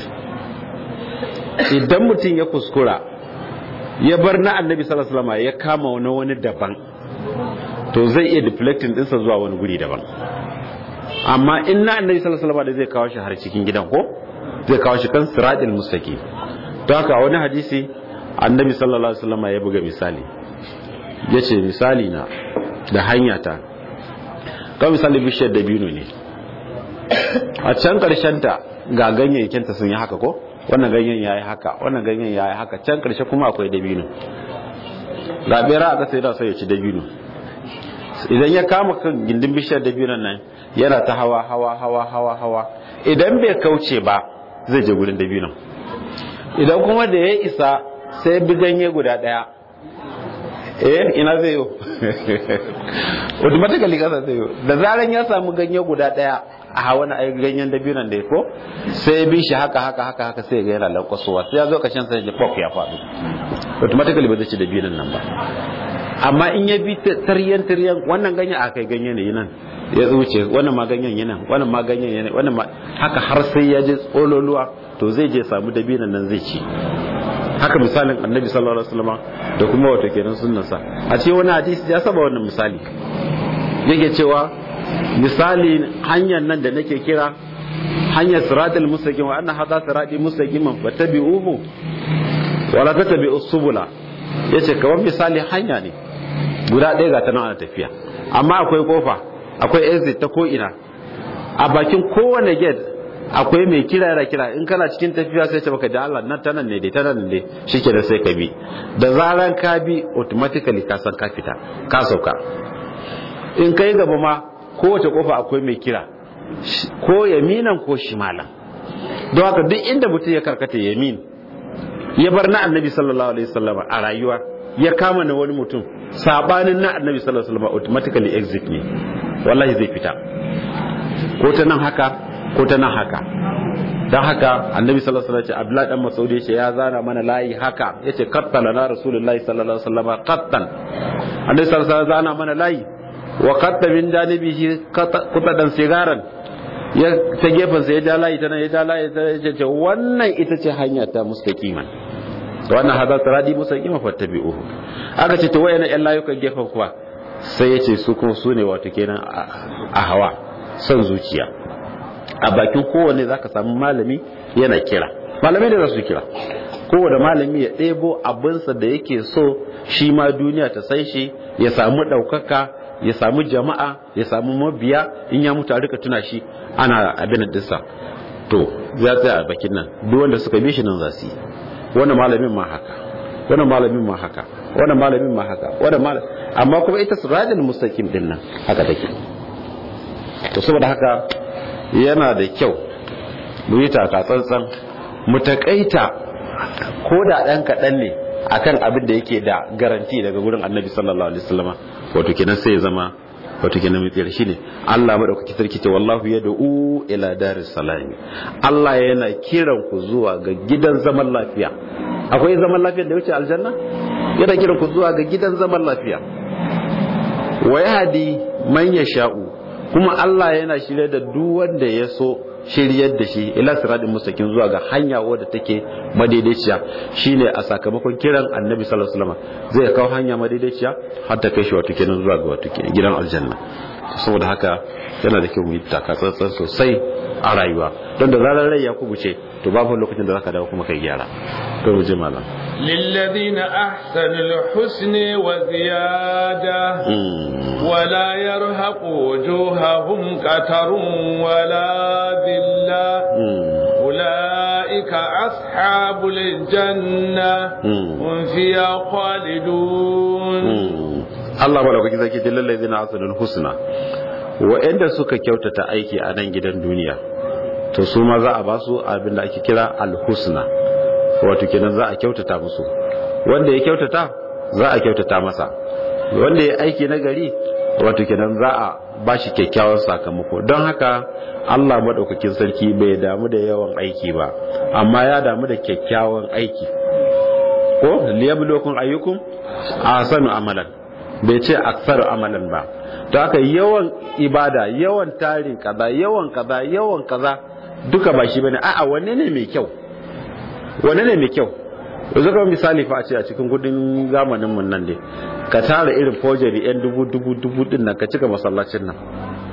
idan mutum ya kuskura ya bar na annabi sallallahu alaihi wasallam ya kama wani wani daban to zai iya deflecting dinsa zuwa wani guri daban amma in na annabi sallallahu alaihi wasallam da zai kawo shi har cikin gidan ko zai kawo shi kan siratul mustaqim to haka wani hadisi annabi sallallahu alaihi wasallam ya buga misali yace misali na da hanya ta ka misali bishiyar dabino ne a can karshen ta ga ganyayyakin ta sun yi haka ko wannan ganyen yayi haka wannan ganyen yayi haka can karshe kuma akwai dabino ga bera aka sai da sai ya ci dabino idan ya kama kan gindin bishiyar dabinon nan yana ta hawa hawa hawa hawa hawa idan bai kauce ba zai je gurin dabinon idan kuma da ya isa sai bi ganye guda daya eh ina zai yo automatically kasa zai yo da zaran ya samu ganye guda daya a hawa na ganyen dabinon da ya ko sai bi shi haka haka haka haka sai ga yana lankwasowa sai ya zo kashin sai ya pop ya faɗo automatically ba zai ci dabinon nan ba amma in ya bi taryan taryan wannan ganyen a kai ganye ne nan ya zuce wannan ma ganyen yana wannan ma ganyen yana wannan ma haka har sai ya je tsololuwa to zai je samu dabinan nan zai ci haka misalin annabi sallallahu alaihi wasallam da kuma wato kenan sunnansa a ce wani hadisi ya saba wannan misali yake cewa misali hanyar nan da nake kira hanyar siratul mustaqim wa anna hadha sirati mustaqiman fattabi'uhu wa la tattabi'us subula yace kamar misali hanya ne guda ɗaya ga ta nan ana tafiya amma akwai kofa akwai exit ta ko ina a bakin kowane gate akwai mai kira yana kira in kana cikin tafiya sai ce baka da Allah nan ta nan ne dai ta nan ne shike da sai ka bi da zaran ka bi automatically ka san ka fita ka sauka in kai gaba ma kowace kofa akwai mai kira ko yaminan ko shimalan don haka duk inda mutum ya karkata yamin ya bar na annabi sallallahu alaihi wasallam a rayuwa ya kama na wani mutum sabanin na annabi sallallahu alaihi wasallam automatically exit ne wallahi zai fita ko ta nan haka ko ta nan haka don haka annabi sallallahu alaihi wasallam abdullahi dan masaudi yace ya zana mana layi haka yace qattala na rasulullahi sallallahu alaihi wasallam qattan annabi sallallahu alaihi wasallam zana mana layi wa qatta min janibihi qatadan sigaran ya ta gefen sa ya ja layi tana ya ja layi ta yace wannan ita ce hanya ta mustaqiman wannan hada taradi mustaqima fattabi'uhu aka ce to wayannan yan layukan gefen kuwa sai yace su kuma su ne wato kenan a hawa son zuciya a bakin kowane za ka samu malami yana kira malamai da za su kira kowane malami ya ɗebo abinsa da yake so shi ma duniya ta sai shi ya samu ɗaukaka ya samu jama'a ya samu mabiya in ya mutu a rika tuna shi ana abin dinsa to ya tsaya a bakin nan duk wanda suka bi shi nan za su yi wannan malamin ma haka wannan malamin ma haka wannan malamin ma haka wannan malamin amma kuma ita sirajul mustaqim din nan haka take to saboda haka yana da kyau mu yi taka tsantsan mu takaita ko da ɗan kaɗan ne akan abin da yake da garanti daga gurin annabi sallallahu alaihi wasallam wato kenan sai ya zama wato kenan mai tsira shine Allah madaukaki sarki ce wallahu yad'u ila daris salam Allah yana kiran ku zuwa ga gidan zaman lafiya akwai zaman lafiya da wuce aljanna yana kiran ku zuwa ga gidan zaman lafiya wa yahdi man yasha'u kuma Allah yana shirye da duk wanda ya so shiryar da shi ila siratin mustaqim zuwa ga hanya wadda take madaidaiciya shine a sakamakon kiran annabi sallallahu alaihi wasallam zai kawo hanya madaidaiciya har ta kai shi wato kenan zuwa ga wato kenan gidan aljanna saboda haka yana da kyau mu yi takatsantsan sosai a rayuwa don da zarar rai ya kubuce to babu lokacin da zaka dawo kuma kai gyara to mu je malam للذين أحسنوا الحسن وزيادة ولا يرهق وجوههم قتر ولا ذلة أولئك أصحاب الجنة هم فيها خالدون Allah malaukaki zaki ce lallai zina asalin husna wa'anda suka kyautata aiki a nan gidan duniya to su ma za a ba su abin da ake kira alhusna wato kenan za a kyautata musu wanda ya kyautata za a kyautata masa wanda ya aiki na gari wato kenan za a ba shi kyakkyawan sakamako don haka Allah maɗaukakin sarki bai damu da yawan aiki ba amma ya damu da kyakkyawan aiki ko liyabluwakum ayyukum ahsanu amalan bai ce aksaru amalan ba to haka yawan ibada yawan tarin kaza yawan kaza yawan kaza duka ba shi bane a'a wanne ne mai kyau wanne ne mai kyau yanzu kamar misali fa a ce a cikin kudin zamanin mun nan dai ka tara irin forgery yan dubu dubu dubu din nan ka cika masallacin nan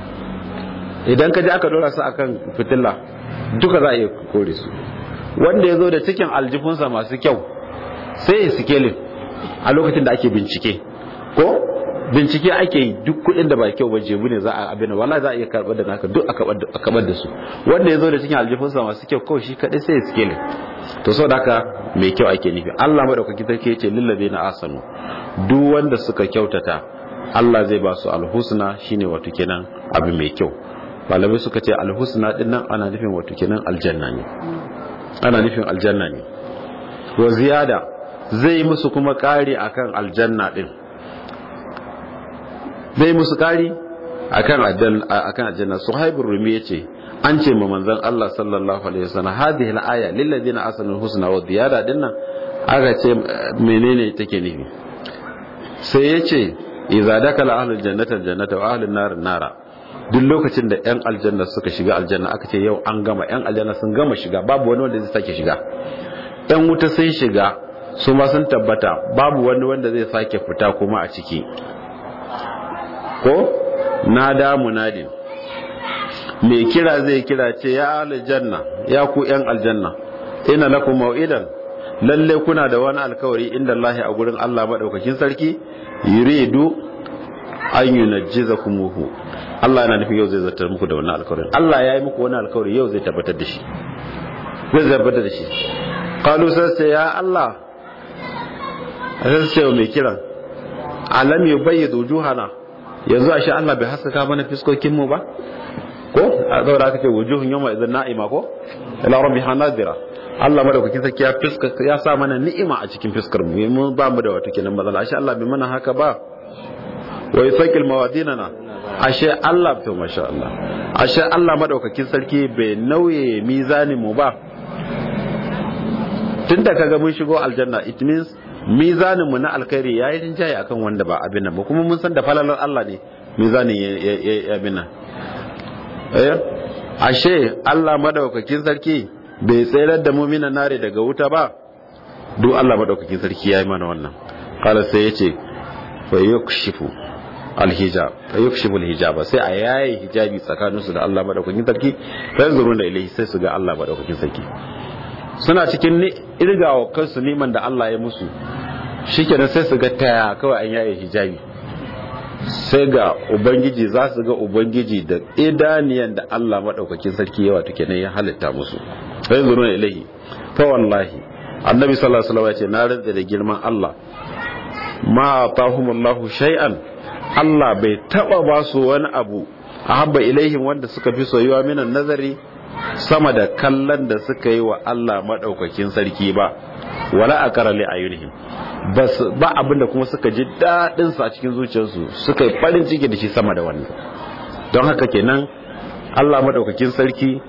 idan ka je aka dora su akan fitila duka za a iya kore su wanda ya zo da cikin aljifunsa masu kyau sai ya sikelin a lokacin da ake bincike ko bincike ake yi duk kudin da ba kyau ba jebu ne za a abin wala za a iya karbar da naka duk a kabar da su wanda ya zo da cikin aljifunsa masu kyau kawai shi kadai sai ya sikelin to sau da haka mai kyau ake nufi Allah maɗaukaki sarki ce lillabe na asanu duk wanda suka kyautata Allah zai ba su alhusna shine wato kenan abu mai kyau malamai suka ce alhusna din nan ana nufin wato kenan aljanna ne ana nufin aljanna ne wa ziyada zai musu kuma kari akan aljanna din zai musu kari akan akan aljanna suhaibur rumi yace an ce ma manzon Allah sallallahu alaihi wasallam hadhihi al-aya lil ladina asanu husna wa ziyada dinnan aka ce menene take nufi sai yace idza dakala ahlul jannati aljannata wa ahlun nar nara duk lokacin da yan aljanna suka shiga aljanna aka ce yau an gama yan aljanna sun gama shiga babu wani wanda zai sake shiga yan wuta sun shiga su ma sun tabbata babu wani wanda zai sake fita kuma a ciki ko nada munadin mai kira zai kira ce ya aljanna ya ku yan aljanna ina lakum mau'idan lalle kuna da wani alkawari inda Allah a gurin Allah madaukakin sarki yuridu an yunajjizakumuhu Allah yana nufin yau zai zartar muku da wannan alkawarin Allah ya yi muku wani alkawari yau zai tabbatar da shi zai tabbatar da shi qalu sai ya Allah sai mai kiran alam yubayyidu wujuhana yanzu ashe Allah bai haskaka mana fiskokin mu ba ko a zaura aka ce wujuhun yawma idan na'ima ko ila rabbiha nadira Allah madaukakin sarki ya fiska ya sa mana ni'ima a cikin fiskar mu mun ba mu da wata kenan matsala ashe Allah bai mana haka ba wa yusaqil mawadinana ashe Allah to masha Allah ashe Allah madaukakin sarki bai nauye mizanin mu ba tunda kaga mun shigo aljanna it means mizanin mu na alkhairi yayi rinjaye akan wanda ba abin nan ba kuma mun san da falalar Allah ne mizanin ya abin nan eh ashe Allah madaukakin sarki bai tsayar da mu'minan nare daga wuta ba duk Allah madaukakin sarki yayi mana wannan qala sai yace fa yukshifu alhijab fa yukshifu alhijaba sai a yayi hijabi tsakanin su da Allah madaukakin sarki fa yanzuruna ilayhi sai su ga Allah madaukakin sarki suna cikin irgawa kansu neman da Allah ya musu shikenan sai su ga taya kawai an yaye hijabi sai ga ubangiji za su ga ubangiji da idaniyan da Allah madaukakin sarki yawa take nan ya halitta musu fa yanzuruna ilayhi fa wallahi annabi sallallahu alaihi wasallam ya ce na rantsa da girman Allah ma atahumullahu shay'an Allah bai taba ba su wani abu a habba ilaihim wanda suka fi soyuwa minan nazari sama da kallon da suka yi wa Allah maɗaukakin sarki ba wala a kara li ayunihim ba abinda kuma suka ji daɗin a cikin zuciyarsu suka yi farin ciki da shi sama da wannan don haka kenan Allah maɗaukakin sarki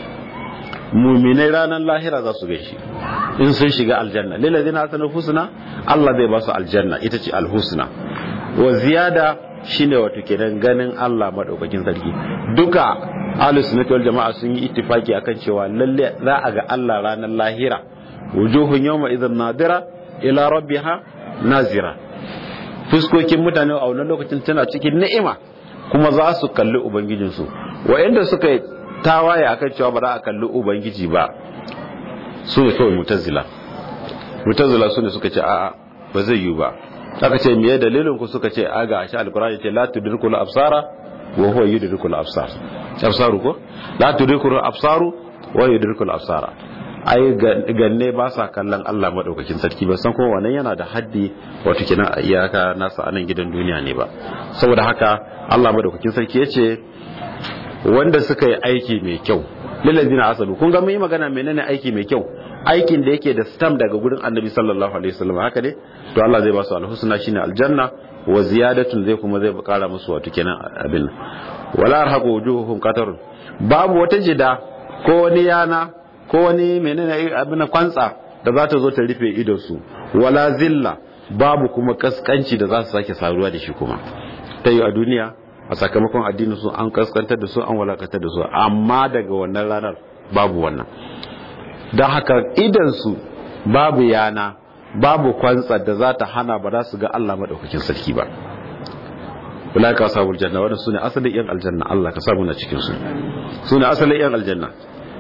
muminai ranar lahira za su gaishe in sun shiga aljanna lillazina hasanu husna Allah zai ba su aljanna ita ce alhusna wa ziyada shine wato kenan ganin Allah madaukakin sarki duka ahlus sunnati wal jama'a sun yi ittifaki akan cewa lalle za a ga Allah ranar lahira wujuhun yawma idan nadira ila rabbiha nazira fuskokin mutane a wannan lokacin tana cikin ni'ima kuma za su kalli ubangijinsu wa'anda suka yi tawaye akan cewa ba za a kalli ubangiji ba su ne kawai mutazila mutazila su ne suka ce a'a ba zai yi ba aka ce miye dalilin ku suka ce aga shi alkurani ce la tudrikul absara wa huwa yudrikul absar absaru ko la tudrikul absaru wa yudrikul absara ai ganne ba sa kallon Allah madaukakin sarki ba san kuma wannan yana da haddi wato kina iyaka nasa anan gidan duniya ne ba saboda haka Allah madaukakin sarki yace wanda suka yi aiki mai kyau lillazina asalu kun ga mun yi magana menene aiki mai kyau aikin da yake da stamp daga gurin annabi sallallahu alaihi wasallam haka ne to Allah zai ba su alhusna shine aljanna wa ziyadatun zai kuma zai kara musu wato kenan abin wala arhaqu wujuhuhum qatarun babu wata jida ko wani yana ko wani menene abin kwantsa da za ta zo ta rufe idon su wala zilla babu kuma kaskanci da za su sake saruwa da shi kuma ta yi a duniya a sakamakon addinin su an kaskantar da su an walakantar da su amma daga wannan ranar babu wannan don haka idansu babu yana babu kwantsa da za ta hana ba za su ga Allah maɗaukakin sarki ba wala ka samu aljanna wadda su ne asalin yan aljanna Allah ka samu na cikinsu su ne asalin yan aljanna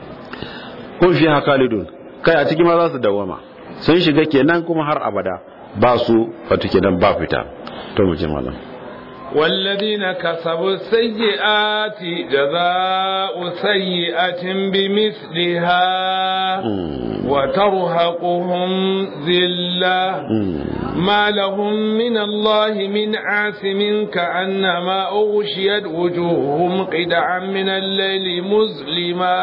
kun fi haka lidun kai a cikin ma za su dawama sun shiga kenan kuma har abada ba su wato kenan ba fita to mu je malam والذين كسبوا السيئات جزاء سيئة بمثلها وترهقهم ذلة ما لهم من الله من عاصم كأنما أغشيت وجوههم قدعا من الليل مظلما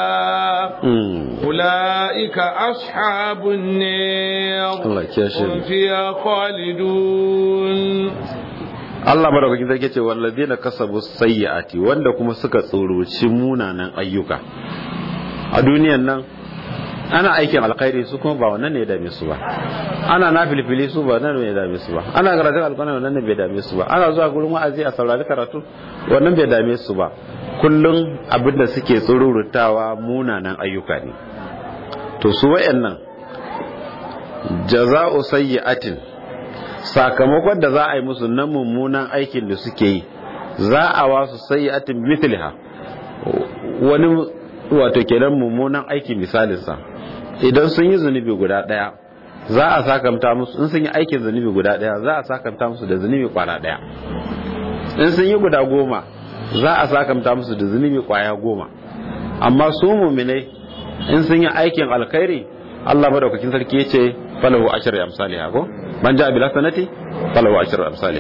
أولئك أصحاب النار هم فيها خالدون Allah madaukakin sarki ce walladina kasabu sayyiati wanda kuma suka tsoroci munanan ayyuka a duniyan nan ana aikin alkhairi su kuma ba wannan ne ya dame su ba ana nafilfili su ba wannan ne ya dame su ba ana karatun alkhairi wannan ne bai dame su ba ana zuwa gurin wa'azi a saurari karatu wannan bai dame su ba kullum abinda suke tsorurutawa munanan ayyuka ne to su wayannan jaza'u sayyi'atin sakamakon da za a yi musu na mummunan aikin da suke yi za a wasu sayyatin mithliha wani wato kenan mummunan aiki misalinsa idan sun yi zunubi guda daya za a sakamta musu in sun yi aikin zunubi guda daya za a sakamta musu da zunubi kwana daya in sun yi guda goma za a sakamta musu da zunubi kwaya goma amma su muminai in sun yi aikin alkhairi Allah madaukakin sarki yace falahu ashru amsalha ko man ja'a bil hasanati falahu ashru amsalha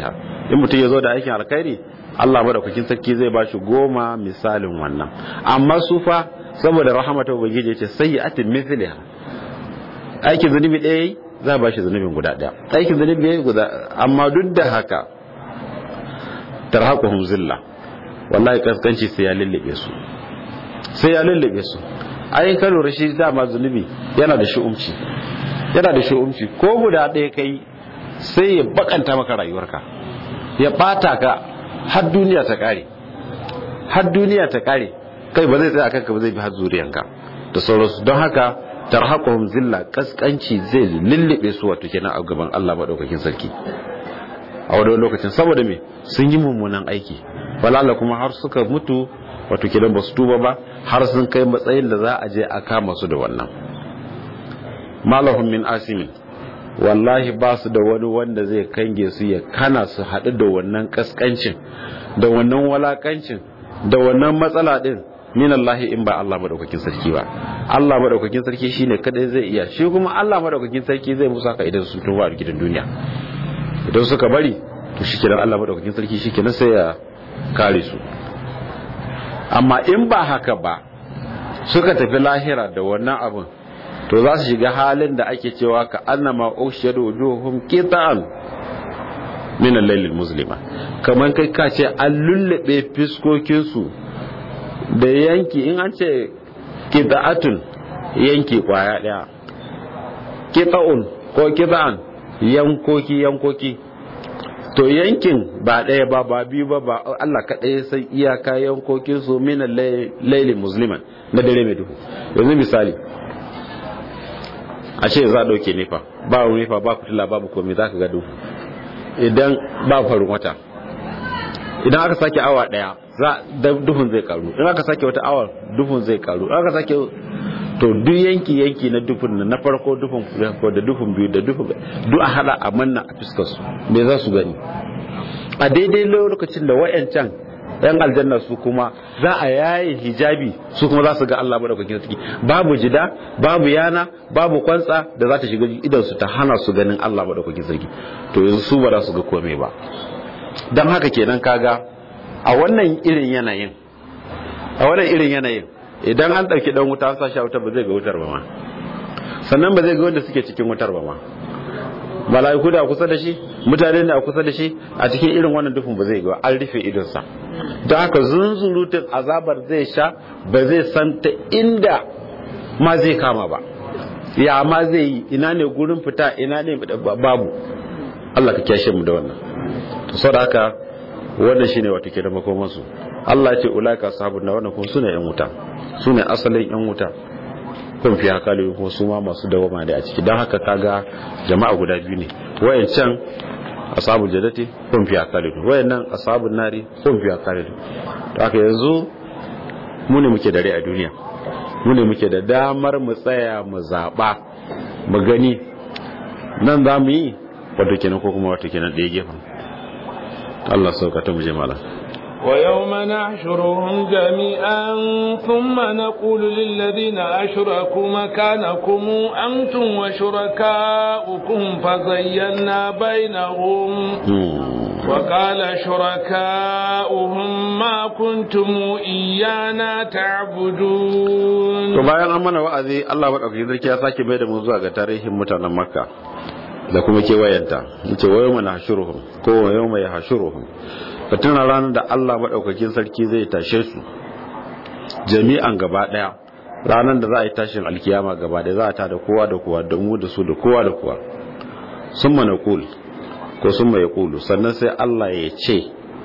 in mutum ya zo da aikin alkhairi Allah madaukakin sarki zai ba shi goma misalin wannan amma su fa saboda rahamata ubangiji ya ce sayyi'atin mithliha aikin zunubi ɗaya za a ba shi zunubin guda ɗaya aikin zunubi ɗaya guda amma duk da haka tarhaquhum zilla wallahi kaskanci sai ya lullube su sai ya lullube su ai ka lura shi dama zunubi yana da shi'umci yana da shi'umci ko guda ɗaya kai sai ya bakanta maka rayuwarka ya bata ka har duniya ta kare har duniya ta kare kai ba zai tsaya kanka ba zai bi har zuriyanka da sauransu don haka tarhaquhum zilla kaskanci zai lullube su wato kenan a gaban Allah madaukakin sarki a wani lokacin saboda me sun yi mummunan aiki walala kuma har suka mutu wato kenan ba su tuba ba har sun kai matsayin da za a je a kama su da wannan malahum min asimin wallahi ba su da wani wanda zai kange su ya kana su haɗu da wannan kaskancin da wannan walakancin da wannan matsala din min Allah in ba Allah madaukakin sarki ba Allah madaukakin sarki shine kadai zai iya shi kuma Allah madaukakin sarki zai musa ka idan su tuba a gidan duniya idan suka bari to shikenan Allah madaukakin sarki shikenan sai ya kare su amma in ba haka ba suka tafi lahira da wannan abin to za su shiga halin da ake cewa ka annama ushadu wujuhum qitan min al-layl muslima kaman kai ka ce an lullube fiskokin su da yanki in an ce qita'atun yanki kwaya daya qita'un ko qita'an yankoki yankoki to yankin ba ɗaya ba ba biyu ba ba Allah kaɗai sai iyaka yankokin su minan laili musliman na dare mai duhu yanzu misali a ce za a ɗauke nefa ba nefa ba fitila babu komai za ka ga duhu idan ba farin wata idan aka sake awa ɗaya za duhun zai karu in aka sake wata awa duhun zai karu in aka sake to duk yanki yanki na dufin na farko dufin farko da dufin biyu da dufin duk a hada a manna a fuskar su me za su gani a daidai lokacin da wayancan yan aljanna su kuma za a yaye hijabi su kuma za su ga Allah madaukakin sarki babu jida babu yana babu kwantsa da za ta shiga idan su ta hana su ganin Allah madaukakin sarki to yanzu su ba za su ga komai ba dan haka kenan kaga a wannan irin yanayin a wannan irin yanayin idan an ɗauki ɗan wuta an sashi a wutar ba zai ga wutar ba ma sannan ba zai ga wanda suke cikin wutar ba ma mala'iku da kusa da shi mutane da kusa da shi a cikin irin wannan dufin ba zai ga an rufe idonsa don haka zunzurutun azabar zai sha ba zai san ta inda ma zai kama ba ya ma zai yi ina ne gurin fita ina ne babu Allah ka kyashe mu da wannan to saboda haka wannan shine wato ke da makomansu Allah ya ce ulaika sahabun na wannan kuma sune yan wuta sune asalin yan wuta kun fi hakali kuma su ma masu dawama da a ciki don haka kaga jama'a guda biyu ne wayancan ashabul jannati kun fi hakali wayannan ashabun nari kun fi hakali to haka yanzu mu ne muke da rai a duniya mu ne muke da damar mu tsaya mu zaba mu gani nan za mu yi wato kenan ko kuma wato kenan ɗaya gefen Allah saukata mu je malam ويوم نحشرهم جميعا ثم نقول للذين أشركوا مكانكم أنتم وشركاؤكم فزينا بينهم وقال شركاؤهم ما كنتم إيانا تعبدون to bayan an mana wa'azi Allah madaukakin sarki ya sake bai da mu zuwa ga tarihin mutanen Makka da kuma kewayenta yace wa yawma nahshuruhum ko wa yawma yahshuruhum ka tuna ranar da Allah maɗaukakin sarki zai tashe su jami'an gaba ɗaya ranar da za a yi tashin alkiyama gaba ɗaya za a tada kowa da kowa da mu da su da kowa da kowa sun mana kul ko sun mai kulu sannan sai Allah ya ce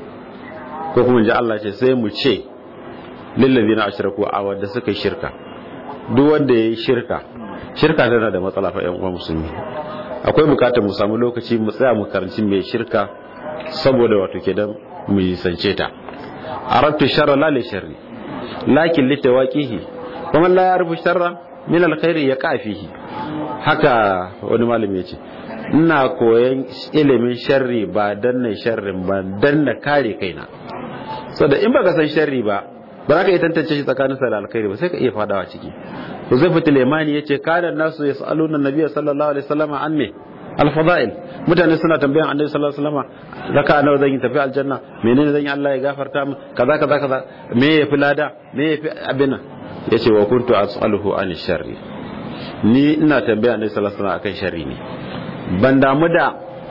ko kuma ji Allah ce sai mu ce lillazi na ashiraku a wanda suka yi shirka duk wanda ya yi shirka shirka tana da matsala fa yan uwa musulmi akwai bukatar mu samu lokaci mu tsaya mu karanci mai shirka saboda wato kenan mu nisance ta aradtu sharra la li sharri lakin li tawaqihi kuma la yarbu sharra min alkhairi ya kafihi haka wani malami yace ina koyan ilimin sharri ba dan na sharrin ba dan na kare kaina saboda in baka san sharri ba ba za ka iya tantance shi tsakanin sa da alkhairi ba sai ka iya fadawa ciki Huzaifu Lemani yace kana nasu yasaluna nabiyyi sallallahu alaihi wasallam an me al-fada'il mutane suna tambayan annabi sallallahu alaihi wasallam raka nawa zan yi tafi aljanna menene zan yi Allah ya gafarta min kaza kaza kaza me yafi lada me yafi abin yace wa kuntu as'aluhu an sharri ni ina tambaya annabi sallallahu alaihi wasallam akan sharri ne ban damu da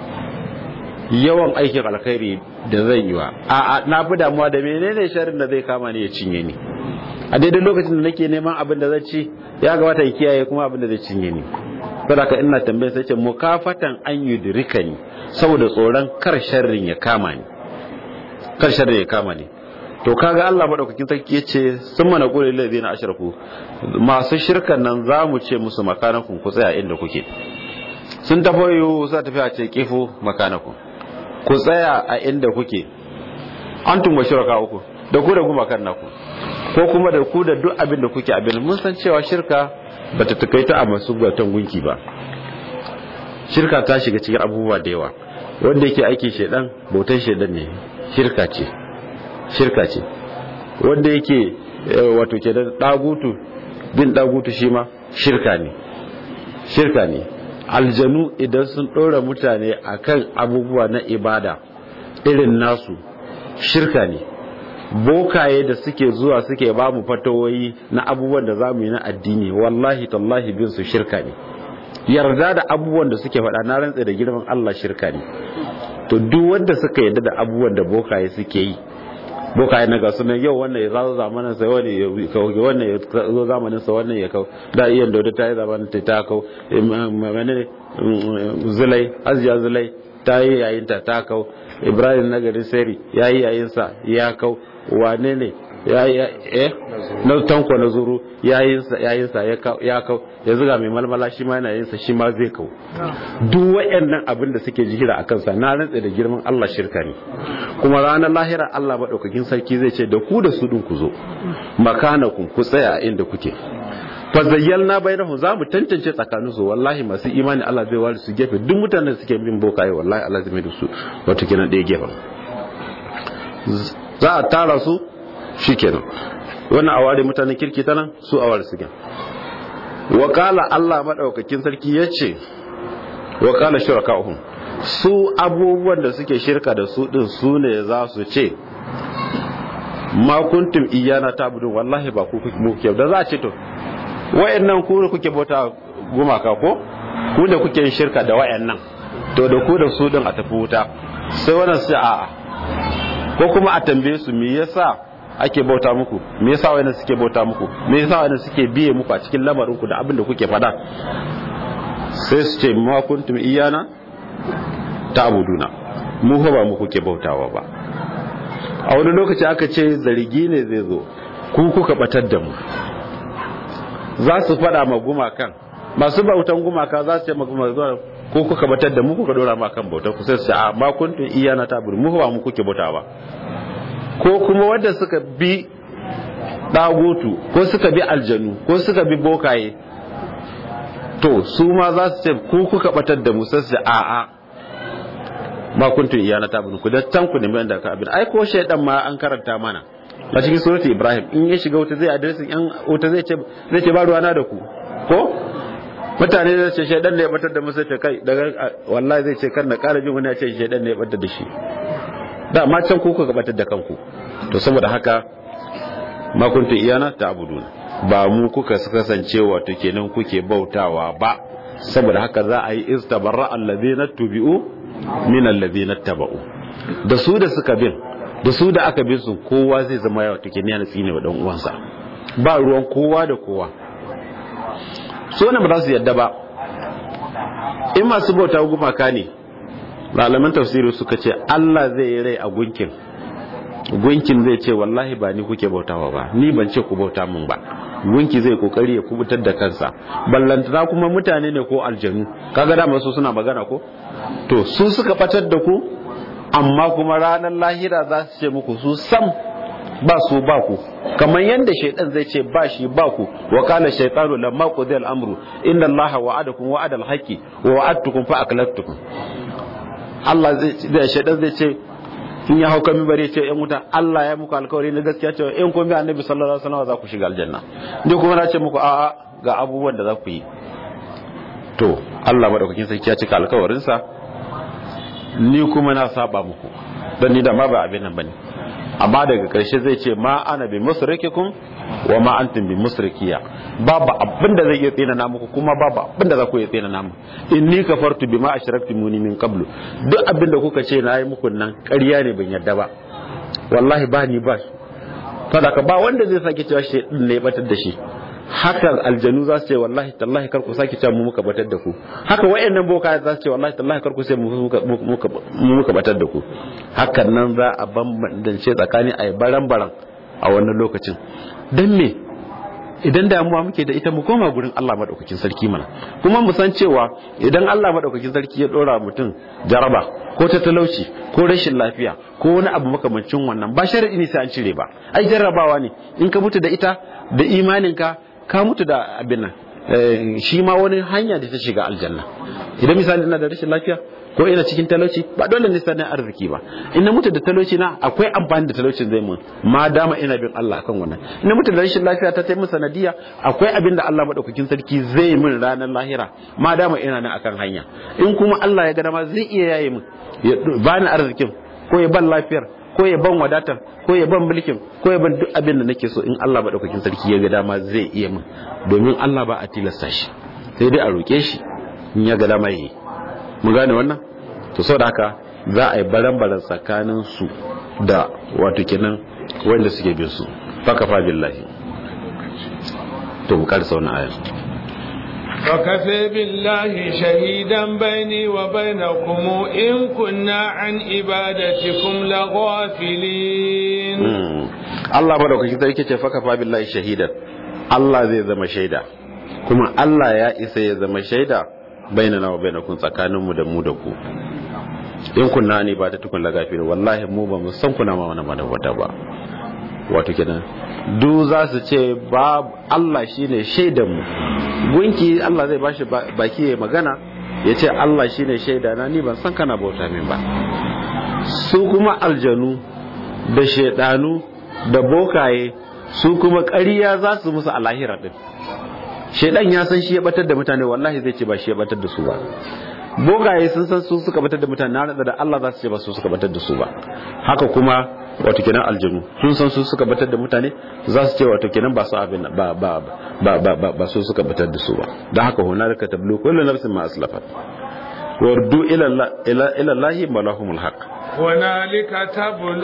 yawan aikin alkhairi da zan yi wa a na fi damuwa da menene sharrin da zai kama ni ya cinye ni a daidai lokacin da nake neman abin da zai ci ya gabata ya kiyaye kuma abin da zai cinye ni saboda ina tambayar sai ce mukafatan an yudrika ni saboda tsoron kar sharrin ya kama ni kar sharrin ya kama ni to kaga Allah madaukakin sarki yace sun mana qulil ladina ashraku masu shirkan nan zamu ce musu makanakun ku tsaya inda kuke sun tafoyo za tafi a ce kifu makanakun ku tsaya a inda kuke antum wa shuraka uku da ku da gumakan naku ko kuma da ku da duk abin da kuke abin mun san cewa shirka bata takaita a masu bautan gunki ba shirka ta shiga cikin abubuwa da yawa wanda yake aikin shedan bautan shedan ne shirka ce shirka ce wanda yake wato ke da dagutu bin dagutu shi ma shirka ne shirka ne aljanu idan sun ɗora mutane akan abubuwa na ibada irin nasu shirka ne bokaye da suke zuwa suke ba mu fatawoyi na abubuwan da za mu yi na addini wallahi tallahi bin su shirka ne yarda da abubuwan da suke faɗa na rantse da girman Allah shirka ne to duk wanda suka yarda da abubuwan da bokaye suke yi bokaye na ga sunan yau wannan ya zo zamanin sa wani ya kawo wannan ya zo zamanin sa wannan ya kawo da iya da ta yi zamanin ta ta kawo menene zulai azja zulai ta yi yayin ta ta kawo ibrahim nagari seri ya yi yayin sa ya kawo wane ne ya yi eh na tanko na zuru yayin sa yayin sa ya kawo ya zuga mai malmala shi ma yana yin sa shi ma zai kawo duk wayannan abin da suke jihira a kansa na rantsa da girman Allah shirka ne kuma ranar lahira Allah madaukakin sarki zai ce da ku da su din ku zo makanakum ku tsaya a inda kuke fa zayyalna bainahum za mu tantance tsakanin su wallahi masu imani Allah zai ware su gefe duk mutanen da suke bin bokaye wallahi Allah zai mai da su wato kenan ɗaya gefen za a tara su shikenan wannan a ware mutanen kirki ta nan su a ware su gen wakala Allah madaukakin sarki yace wakala shuraka'uhum su abubuwan da suke shirka da su din su ne za su ce ma kuntum iyana tabudun wallahi ba ku kuke da za a ce to wayannan ku kuke bauta gumaka ko ku da kuke yin shirka da wayannan to da ku da su din a tafi wuta sai wannan sai a'a ko kuma a tambaye su me yasa ake bauta muku me yasa wayannan suke bauta muku me yasa wayannan suke biye muku a cikin lamarin ku da abin da kuke fada sai su ce ma kuntum iyana ta'buduna mu fa ba mu kuke bautawa ba a wani lokaci aka ce zargi ne zai zo ku kuka batar da mu za su fada ma gumakan masu bautan gumaka za su ce ma gumaka ko kuka batar da mu kuka dora ma kan bautar ku sai su ce a ma kuntum iyana ta'budu mu ba mu kuke bautawa ba ko kuma wanda suka bi dagutu ko suka bi aljanu ko suka bi bokaye to su ma za su ce ku kuka batar da mu sai su ce a a ma kuntum iyana ta'budu ku da tan ku ne mai da ka abin ai ko shaydan ma an karanta mana a cikin surati ibrahim in ya shiga wuta zai adresin yan wuta zai ce zai ce ba ruwana da ku ko mutane zai ce shaidan ne ya batar da musu ce kai daga wallahi zai ce kar na ƙara jin wani ya ce shaidan ne ya batar da shi da ma can ku kuka batar da kanku to saboda haka ma kuntu iyana ta abuduna ba mu kuka kasance wato kenan kuke bautawa ba saboda haka za a yi istabarra allazina tubi'u min allazina taba'u da su da suka bin da su da aka bin su kowa zai zama yawa take ne na tsine wa dan uwansa ba ruwan kowa da kowa so ne ba za su yadda ba in masu bauta gumaka ne malaman tafsiri suka ce Allah zai yi rai a gunkin gunkin zai ce wallahi ba ni kuke bautawa ba ni ban ce ku bauta mun ba gunki zai kokari ya kubutar da kansa ballantana kuma mutane ne ko aljanu kaga da masu suna magana ko to su suka batar da ku amma kuma ranar lahira za su ce muku su sam ba su ba ku kamar yadda shaitan zai ce ba shi ba ku wa qala shaytanu lamma qudiya al-amru inna allaha wa'adakum wa'ada al-haqqi wa wa'adtukum fa aklaftukum Allah zai shaitan zai ce in ya hauka minbari ce yan wuta Allah ya muku alkawari na gaskiya cewa in kun bi annabi sallallahu alaihi wasallam za ku shiga aljanna ni kuma na ce muku a'a ga abubuwan da za ku yi to Allah madaukakin sarki ya cika alkawarinsa ni kuma na saba muku don ni da ma ba abin nan bane amma daga karshe zai ce ma ana bi musrikikum wa ma antum bi musrikiya babu abin da zai iya tsina na muku kuma babu abin da za ku iya tsina na mu inni kafartu bima ashraktumuni min qablu duk abin da kuka ce na yi muku nan ƙarya ne ban yarda ba wallahi ba ni ba sadaka ba wanda zai sake cewa shi ne ya batar da shi haka aljanu za su ce wallahi tallahi kar ku sake cewa mu muka batar da ku haka wayannan boka za su ce wallahi tallahi kar ku sai mu muka batar da ku hakan nan za a bambance tsakani a baran baran a wannan lokacin dan me idan damuwa muke da ita mu koma gurin Allah madaukakin sarki mana kuma mu san cewa idan Allah madaukakin sarki ya dora mutum jaraba ko ta talauci ko rashin lafiya ko wani abu makamancin wannan ba sharadi ne sai an cire ba ai jarrabawa ne in ka mutu da ita da imaninka ka mutu da abin nan shi ma wani hanya da ta shiga aljanna idan misali ina da rashin lafiya ko ina cikin talauci ba dole ne sanin arziki ba in na mutu da talauci na akwai amfani da talaucin zai mun ma dama ina bin Allah akan wannan in na mutu da rashin lafiya ta taimu sanadiya akwai abin da Allah madaukakin sarki zai min ranar lahira ma dama ina nan akan hanya in kuma Allah ya ga dama zai iya yaye min ya bani arzikin ko ya ban lafiyar ko ya ban wadatar ko ya ban mulkin ko ya ban duk abin da nake so in Allah madaukakin sarki ya ga dama zai iya min domin Allah ba a tilasta shi sai dai a roke shi in ya ga dama yi mu gane wannan to saboda haka za a yi baran-baran tsakanin su da wato kenan wanda suke bin su fakafa billahi to mu karsa wannan ayar وكفى بالله شهيدا بيني وبينكم إن كنا عن عبادتكم لغافلين الله مدوكaki sarki ce fakafa billahi shahidan Allah zai zama shaida kuma Allah ya isa ya zama shaida bainana wa bainakum tsakaninmu da mu da ku in kunna ne ba ta tukun lagafirin wallahi mu ba mu san kuna ma wani mana wata ba wato kenan du za su ce ba Allah shine shaidan mu gunki Allah zai bashi baki ya magana ya ce Allah shine shaida na ni ban san kana bauta min ba su kuma aljanu da shaidanu da bokaye su kuma ƙarya za su musu a lahira din shaidan ya san shi ya batar da mutane wallahi zai ce ba shi ya batar da su ba bogaye sun san su suka batar da mutane na da Allah za su ce ba su suka batar da su ba haka kuma wato kenan aljanu sun san su suka batar da mutane za su ce wato kenan ba su abin ba ba ba ba ba ba su suka batar da su ba dan haka hunalika tablu kullu nafsin ma aslafat wardu ila ila ila allahi malahumul haqq hunalika tablu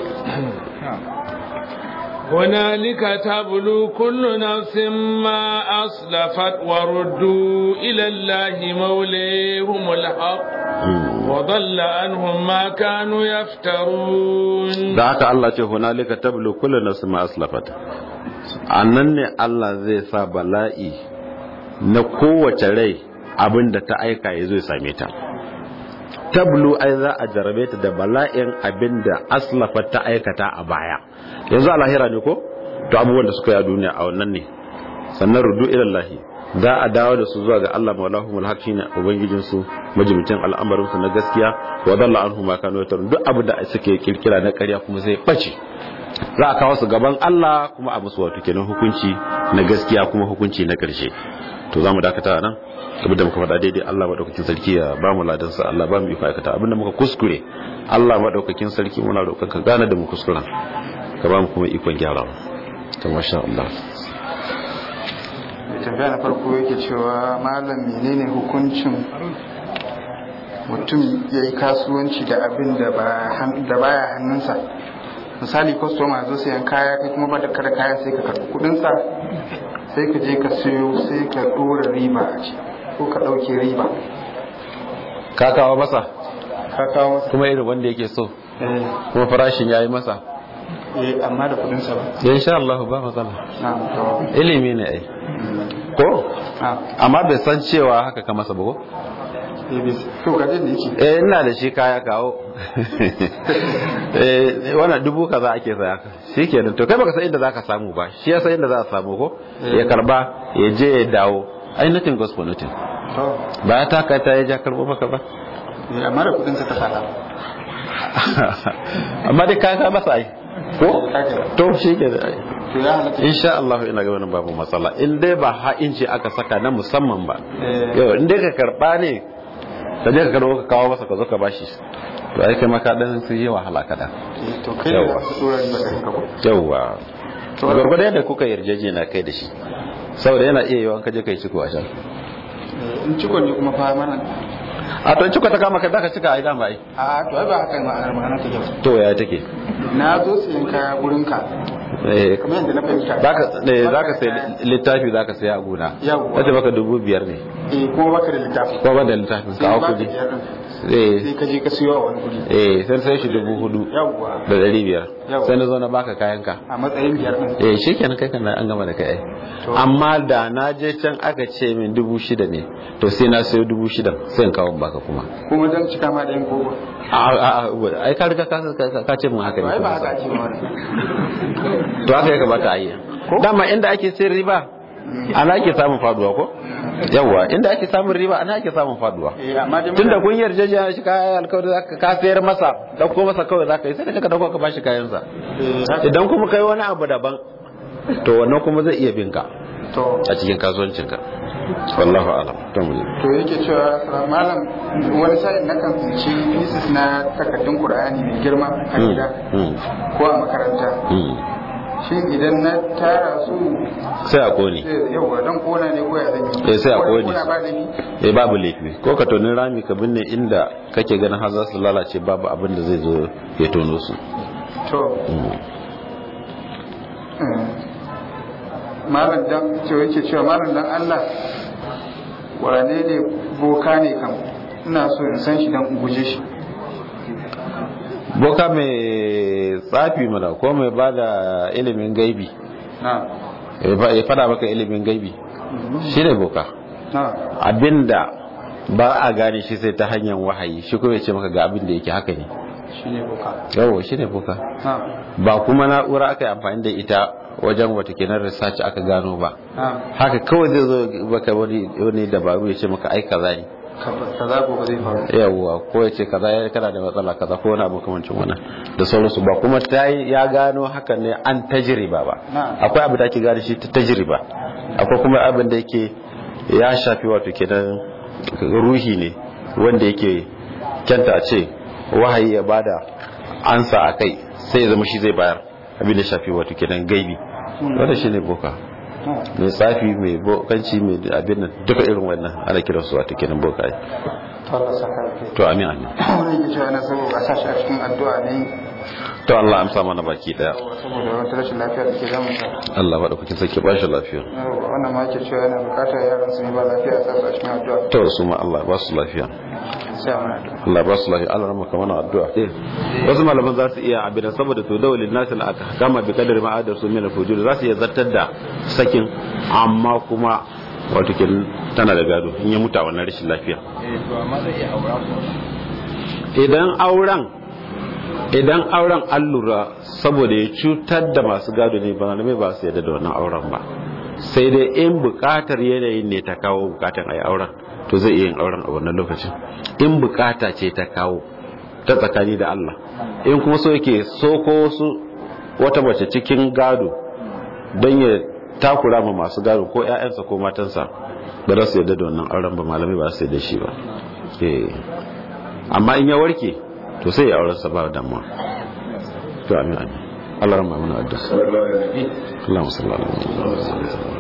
هنالك تبلو كل نفس ما أصلفت وردوا إلى الله موليهم الحق وضل عنهم ما كانوا يفترون ذاك الله ce hunalika tablu kullu nafsin ma aslafat annan ne Allah zai sa bala'i na kowace rai abinda ta aika ya zo ya same ta tablu ai za a jarabe ta da bala'in abinda aslafat ta aikata a baya yanzu a lahira ne ko to abubuwan da suka yi a duniya a wannan ne sannan rudu ilallahi za a dawo da su zuwa ga Allah maulahumul haq shine ubangijin su majimcin al'amarin su na gaskiya wa dalla anhu ma kanu yatarun duk abu da suke kirkira na ƙarya kuma zai bace za a kawo su gaban Allah kuma a musu wato kenan hukunci na gaskiya kuma hukunci na ƙarshe to zamu dakata nan abin da muka faɗa daidai Allah madaukakin sarki ya ba mu ladan sa Allah ba mu iko aikata abin da muka kuskure Allah madaukakin sarki muna roƙon ka gane da mu kuskuren ka ba mu kuma ikon gyarawa ta masha Allah mai tambaya na farko yake cewa malam menene hukuncin mutum ya yi kasuwanci da abin da baya hannunsa misali kwastoma zo sayan kaya kai kuma ba da kada kayan sai ka karɓi kudinsa sai ka je ka siyo sai ka ɗora riba a ci ko ka ɗauke riba ka kawo masa ka kawo masa kuma irin wanda yake so kuma farashin ya yi masa eh amma da kudinsa ba insha Allah ba matsala na to ilimi ne ai ko a amma bai san cewa haka ka masa ba ko eh bis to ga da yake eh ina da shi kaya kawo eh wannan dubu kaza ake saya shikenan to kai baka san inda zaka samu ba shi ya san inda za a samu ko ya karba ya je ya dawo ai nothing goes for nothing to ba ya taka ta ya ja karbo maka ba eh amma da kudinsa ka saka amma dai kaya ka masa ai ko Ka kira. to shi ke da ai to ya halatta insha Allah ina ga wannan babu matsala in dai ba ha'inci aka saka na musamman ba Eh. yau in dai ka karba ne ka je ka karbo ka kawo masa ka zo ka bashi to ai kai maka dan sun yi wahala kada Eh, to kai ne Yawa. za ka dora riba da kanka ko yawwa To- gwargwado yadda kuka yarjejena kai da shi saboda yana iya yawan kaje kai ciko a can Eh, in cikon ne kuma fa mana a to in ciko ta kama ka daka cika a idan ba ai a to ai ba haka ma'anar ma'anar take ba to ya take na zo siyan kaya gurin ka eh kamar yadda na fahimta zaka eh zaka sai littafi zaka sai a gona Yawwa. wace baka dubu biyar ne eh kuma baka da littafi ko ba da littafin sai kawo ba ka kudi biyar din eh sai ka je ka siyo a wani guri eh sai sai shi dubu hudu yawwa da dari biyar Yawwa. sai na zo na baka kayanka a matsayin biyar din eh shi kenan kai kana an gama da kai ai. To. amma da na je can aka ce min dubu shida ne to sai na sayo dubu shida sai in kawo in baka kuma kuma dan cika ma da yin kogo a a a ai ka riga ka ka- ka ce mun haka to ne ai ba kuma. haka ake ba to haka ya kamata a yi dama inda ake sayar riba ana ake samun faduwa ko yawwa inda ake samun riba ana ake samun faduwa eh amma dai tunda kun yarjejeniya shi ka alkawari zaka ka sayar masa dauko masa kawai zaka yi sai ka dauko ka bashi kayan sa eh idan kuma kai wani abu daban to wannan kuma zai iya binka to a cikin kasuwancin ka wallahu alam to mu je. to yake cewa "Salamu malam wani sa'in na kan tsinci pieces na takardun qur'ani mai girma a Mm, gida mm, ko a makaranta mm. shin idan na tara su sai a kone sai yawa dan kona ne ko ya zan yi Eh, sai a Ko kone. kona ba laifi eh babu laifi ko ka toni rami ka binne inda kake ganin har za su lalace babu abin da zai zo ya tono su to Mm. malam dan cewa yake cewa malam dan Allah wane ne boka ne kam ina so in san shi dan in guje shi boka mai tsafi mana ko mai ba da ilimin gaibi na ya fa- ya fada maka ilimin gaibi shi ne boka na abinda ba a gane shi sai ta hanyar wahayi shi kuma ya ce maka ga abin da yake haka ne shi ne boka yawo shi ne boka na ba kuma na'ura aka yi amfani da ita wajen wata kenan research aka gano ba na haka kawai zai zo baka wani wani dabaru ya ce maka ai kaza ne kaza gobe zai faru yawwa ko ya ce kaza ya kana da matsala kaza ko wani abu kamancin wannan da sauransu ba kuma ta yi ya gano hakan ne an tajriba ba Na'am. akwai abu da ake gane shi ta tajriba akwai kuma abin da yake ya shafi wato kenan ruhi ne wanda yake kyanta a ce wahayi ya bada ansa a kai sai ya zama shi zai bayar abin da shafi wato kenan gaibi wanda shi ne boka mai tsafi mai bokanci mai abin nan duka irin wannan ana kiransu wato kenan boka Allah saka alheri. to amin amin wani yake cewa na saboda a sashi a cikin addu'a ne to Allah amsa mana baki daya saboda wata rashin lafiya da ke damun sa Allah ba da kuke sake ba shi lafiya Yawwa, wannan ma yake cewa yana bukatar yaran su ne ba lafiya a sasu a cikin addu'a to su ma Allah ba su lafiya sai a mana addu'a Allah ba su lafiya Allah ramaka mana addu'a wasu malaman za su iya abin saboda to dawalin nasil aka kama bi kadar ma adar su mina fujur za su iya zartar da sakin amma kuma wato kin tana da gado in ya mutu a wannan rashin lafiya idan auren idan auren an lura saboda ya cutar da masu gado ne ba mai ba su yadda da wannan auren ba sai dai in bukatar yanayin ne ta kawo bukatar a yi auren to zai iya yin auren a wannan lokacin in bukata ce ta kawo ta tsakani da Allah in kuma so yake so ko wasu wata mace cikin gado don ya takura ma masu gado ko 'ya'yansa ko matansa ba za su yadda da wannan auren ba malamai ba su yadda shi ba Eh. amma in ya warke to sai ya auren sa ba damuwa to amin amin Allah rahma mana addu'a Allahumma salli ala Muhammad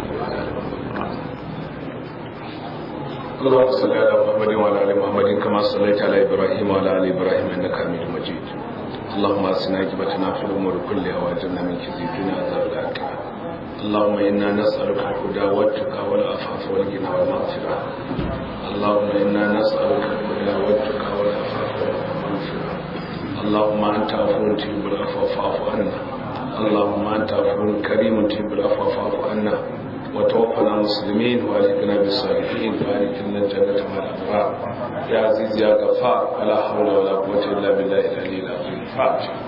اللهم صل على محمد وعلى ال محمد كما صليت على ابراهيم وعلى ال ابراهيم انك حميد مجيد اللهم اسنا عاقبتنا في الامور كلها واجرنا من خزي الدنيا وعذاب الاخره اللهم انا نسالك الهدى والتقى والعفاف والغنى والمغفره اللهم انا نسالك الهدى والتقى والعفاف والمغفره اللهم انت عفو تحب العفو فاعف عنا اللهم انت عفو كريم تحب العفو فاعف عنا وتوفنا مسلمين والحقنا بالصالحين وادخلنا الجنة مع الأبرار يا عزيز يا غفار ولا حول ولا قوة إلا بالله العلي العظيم فاتح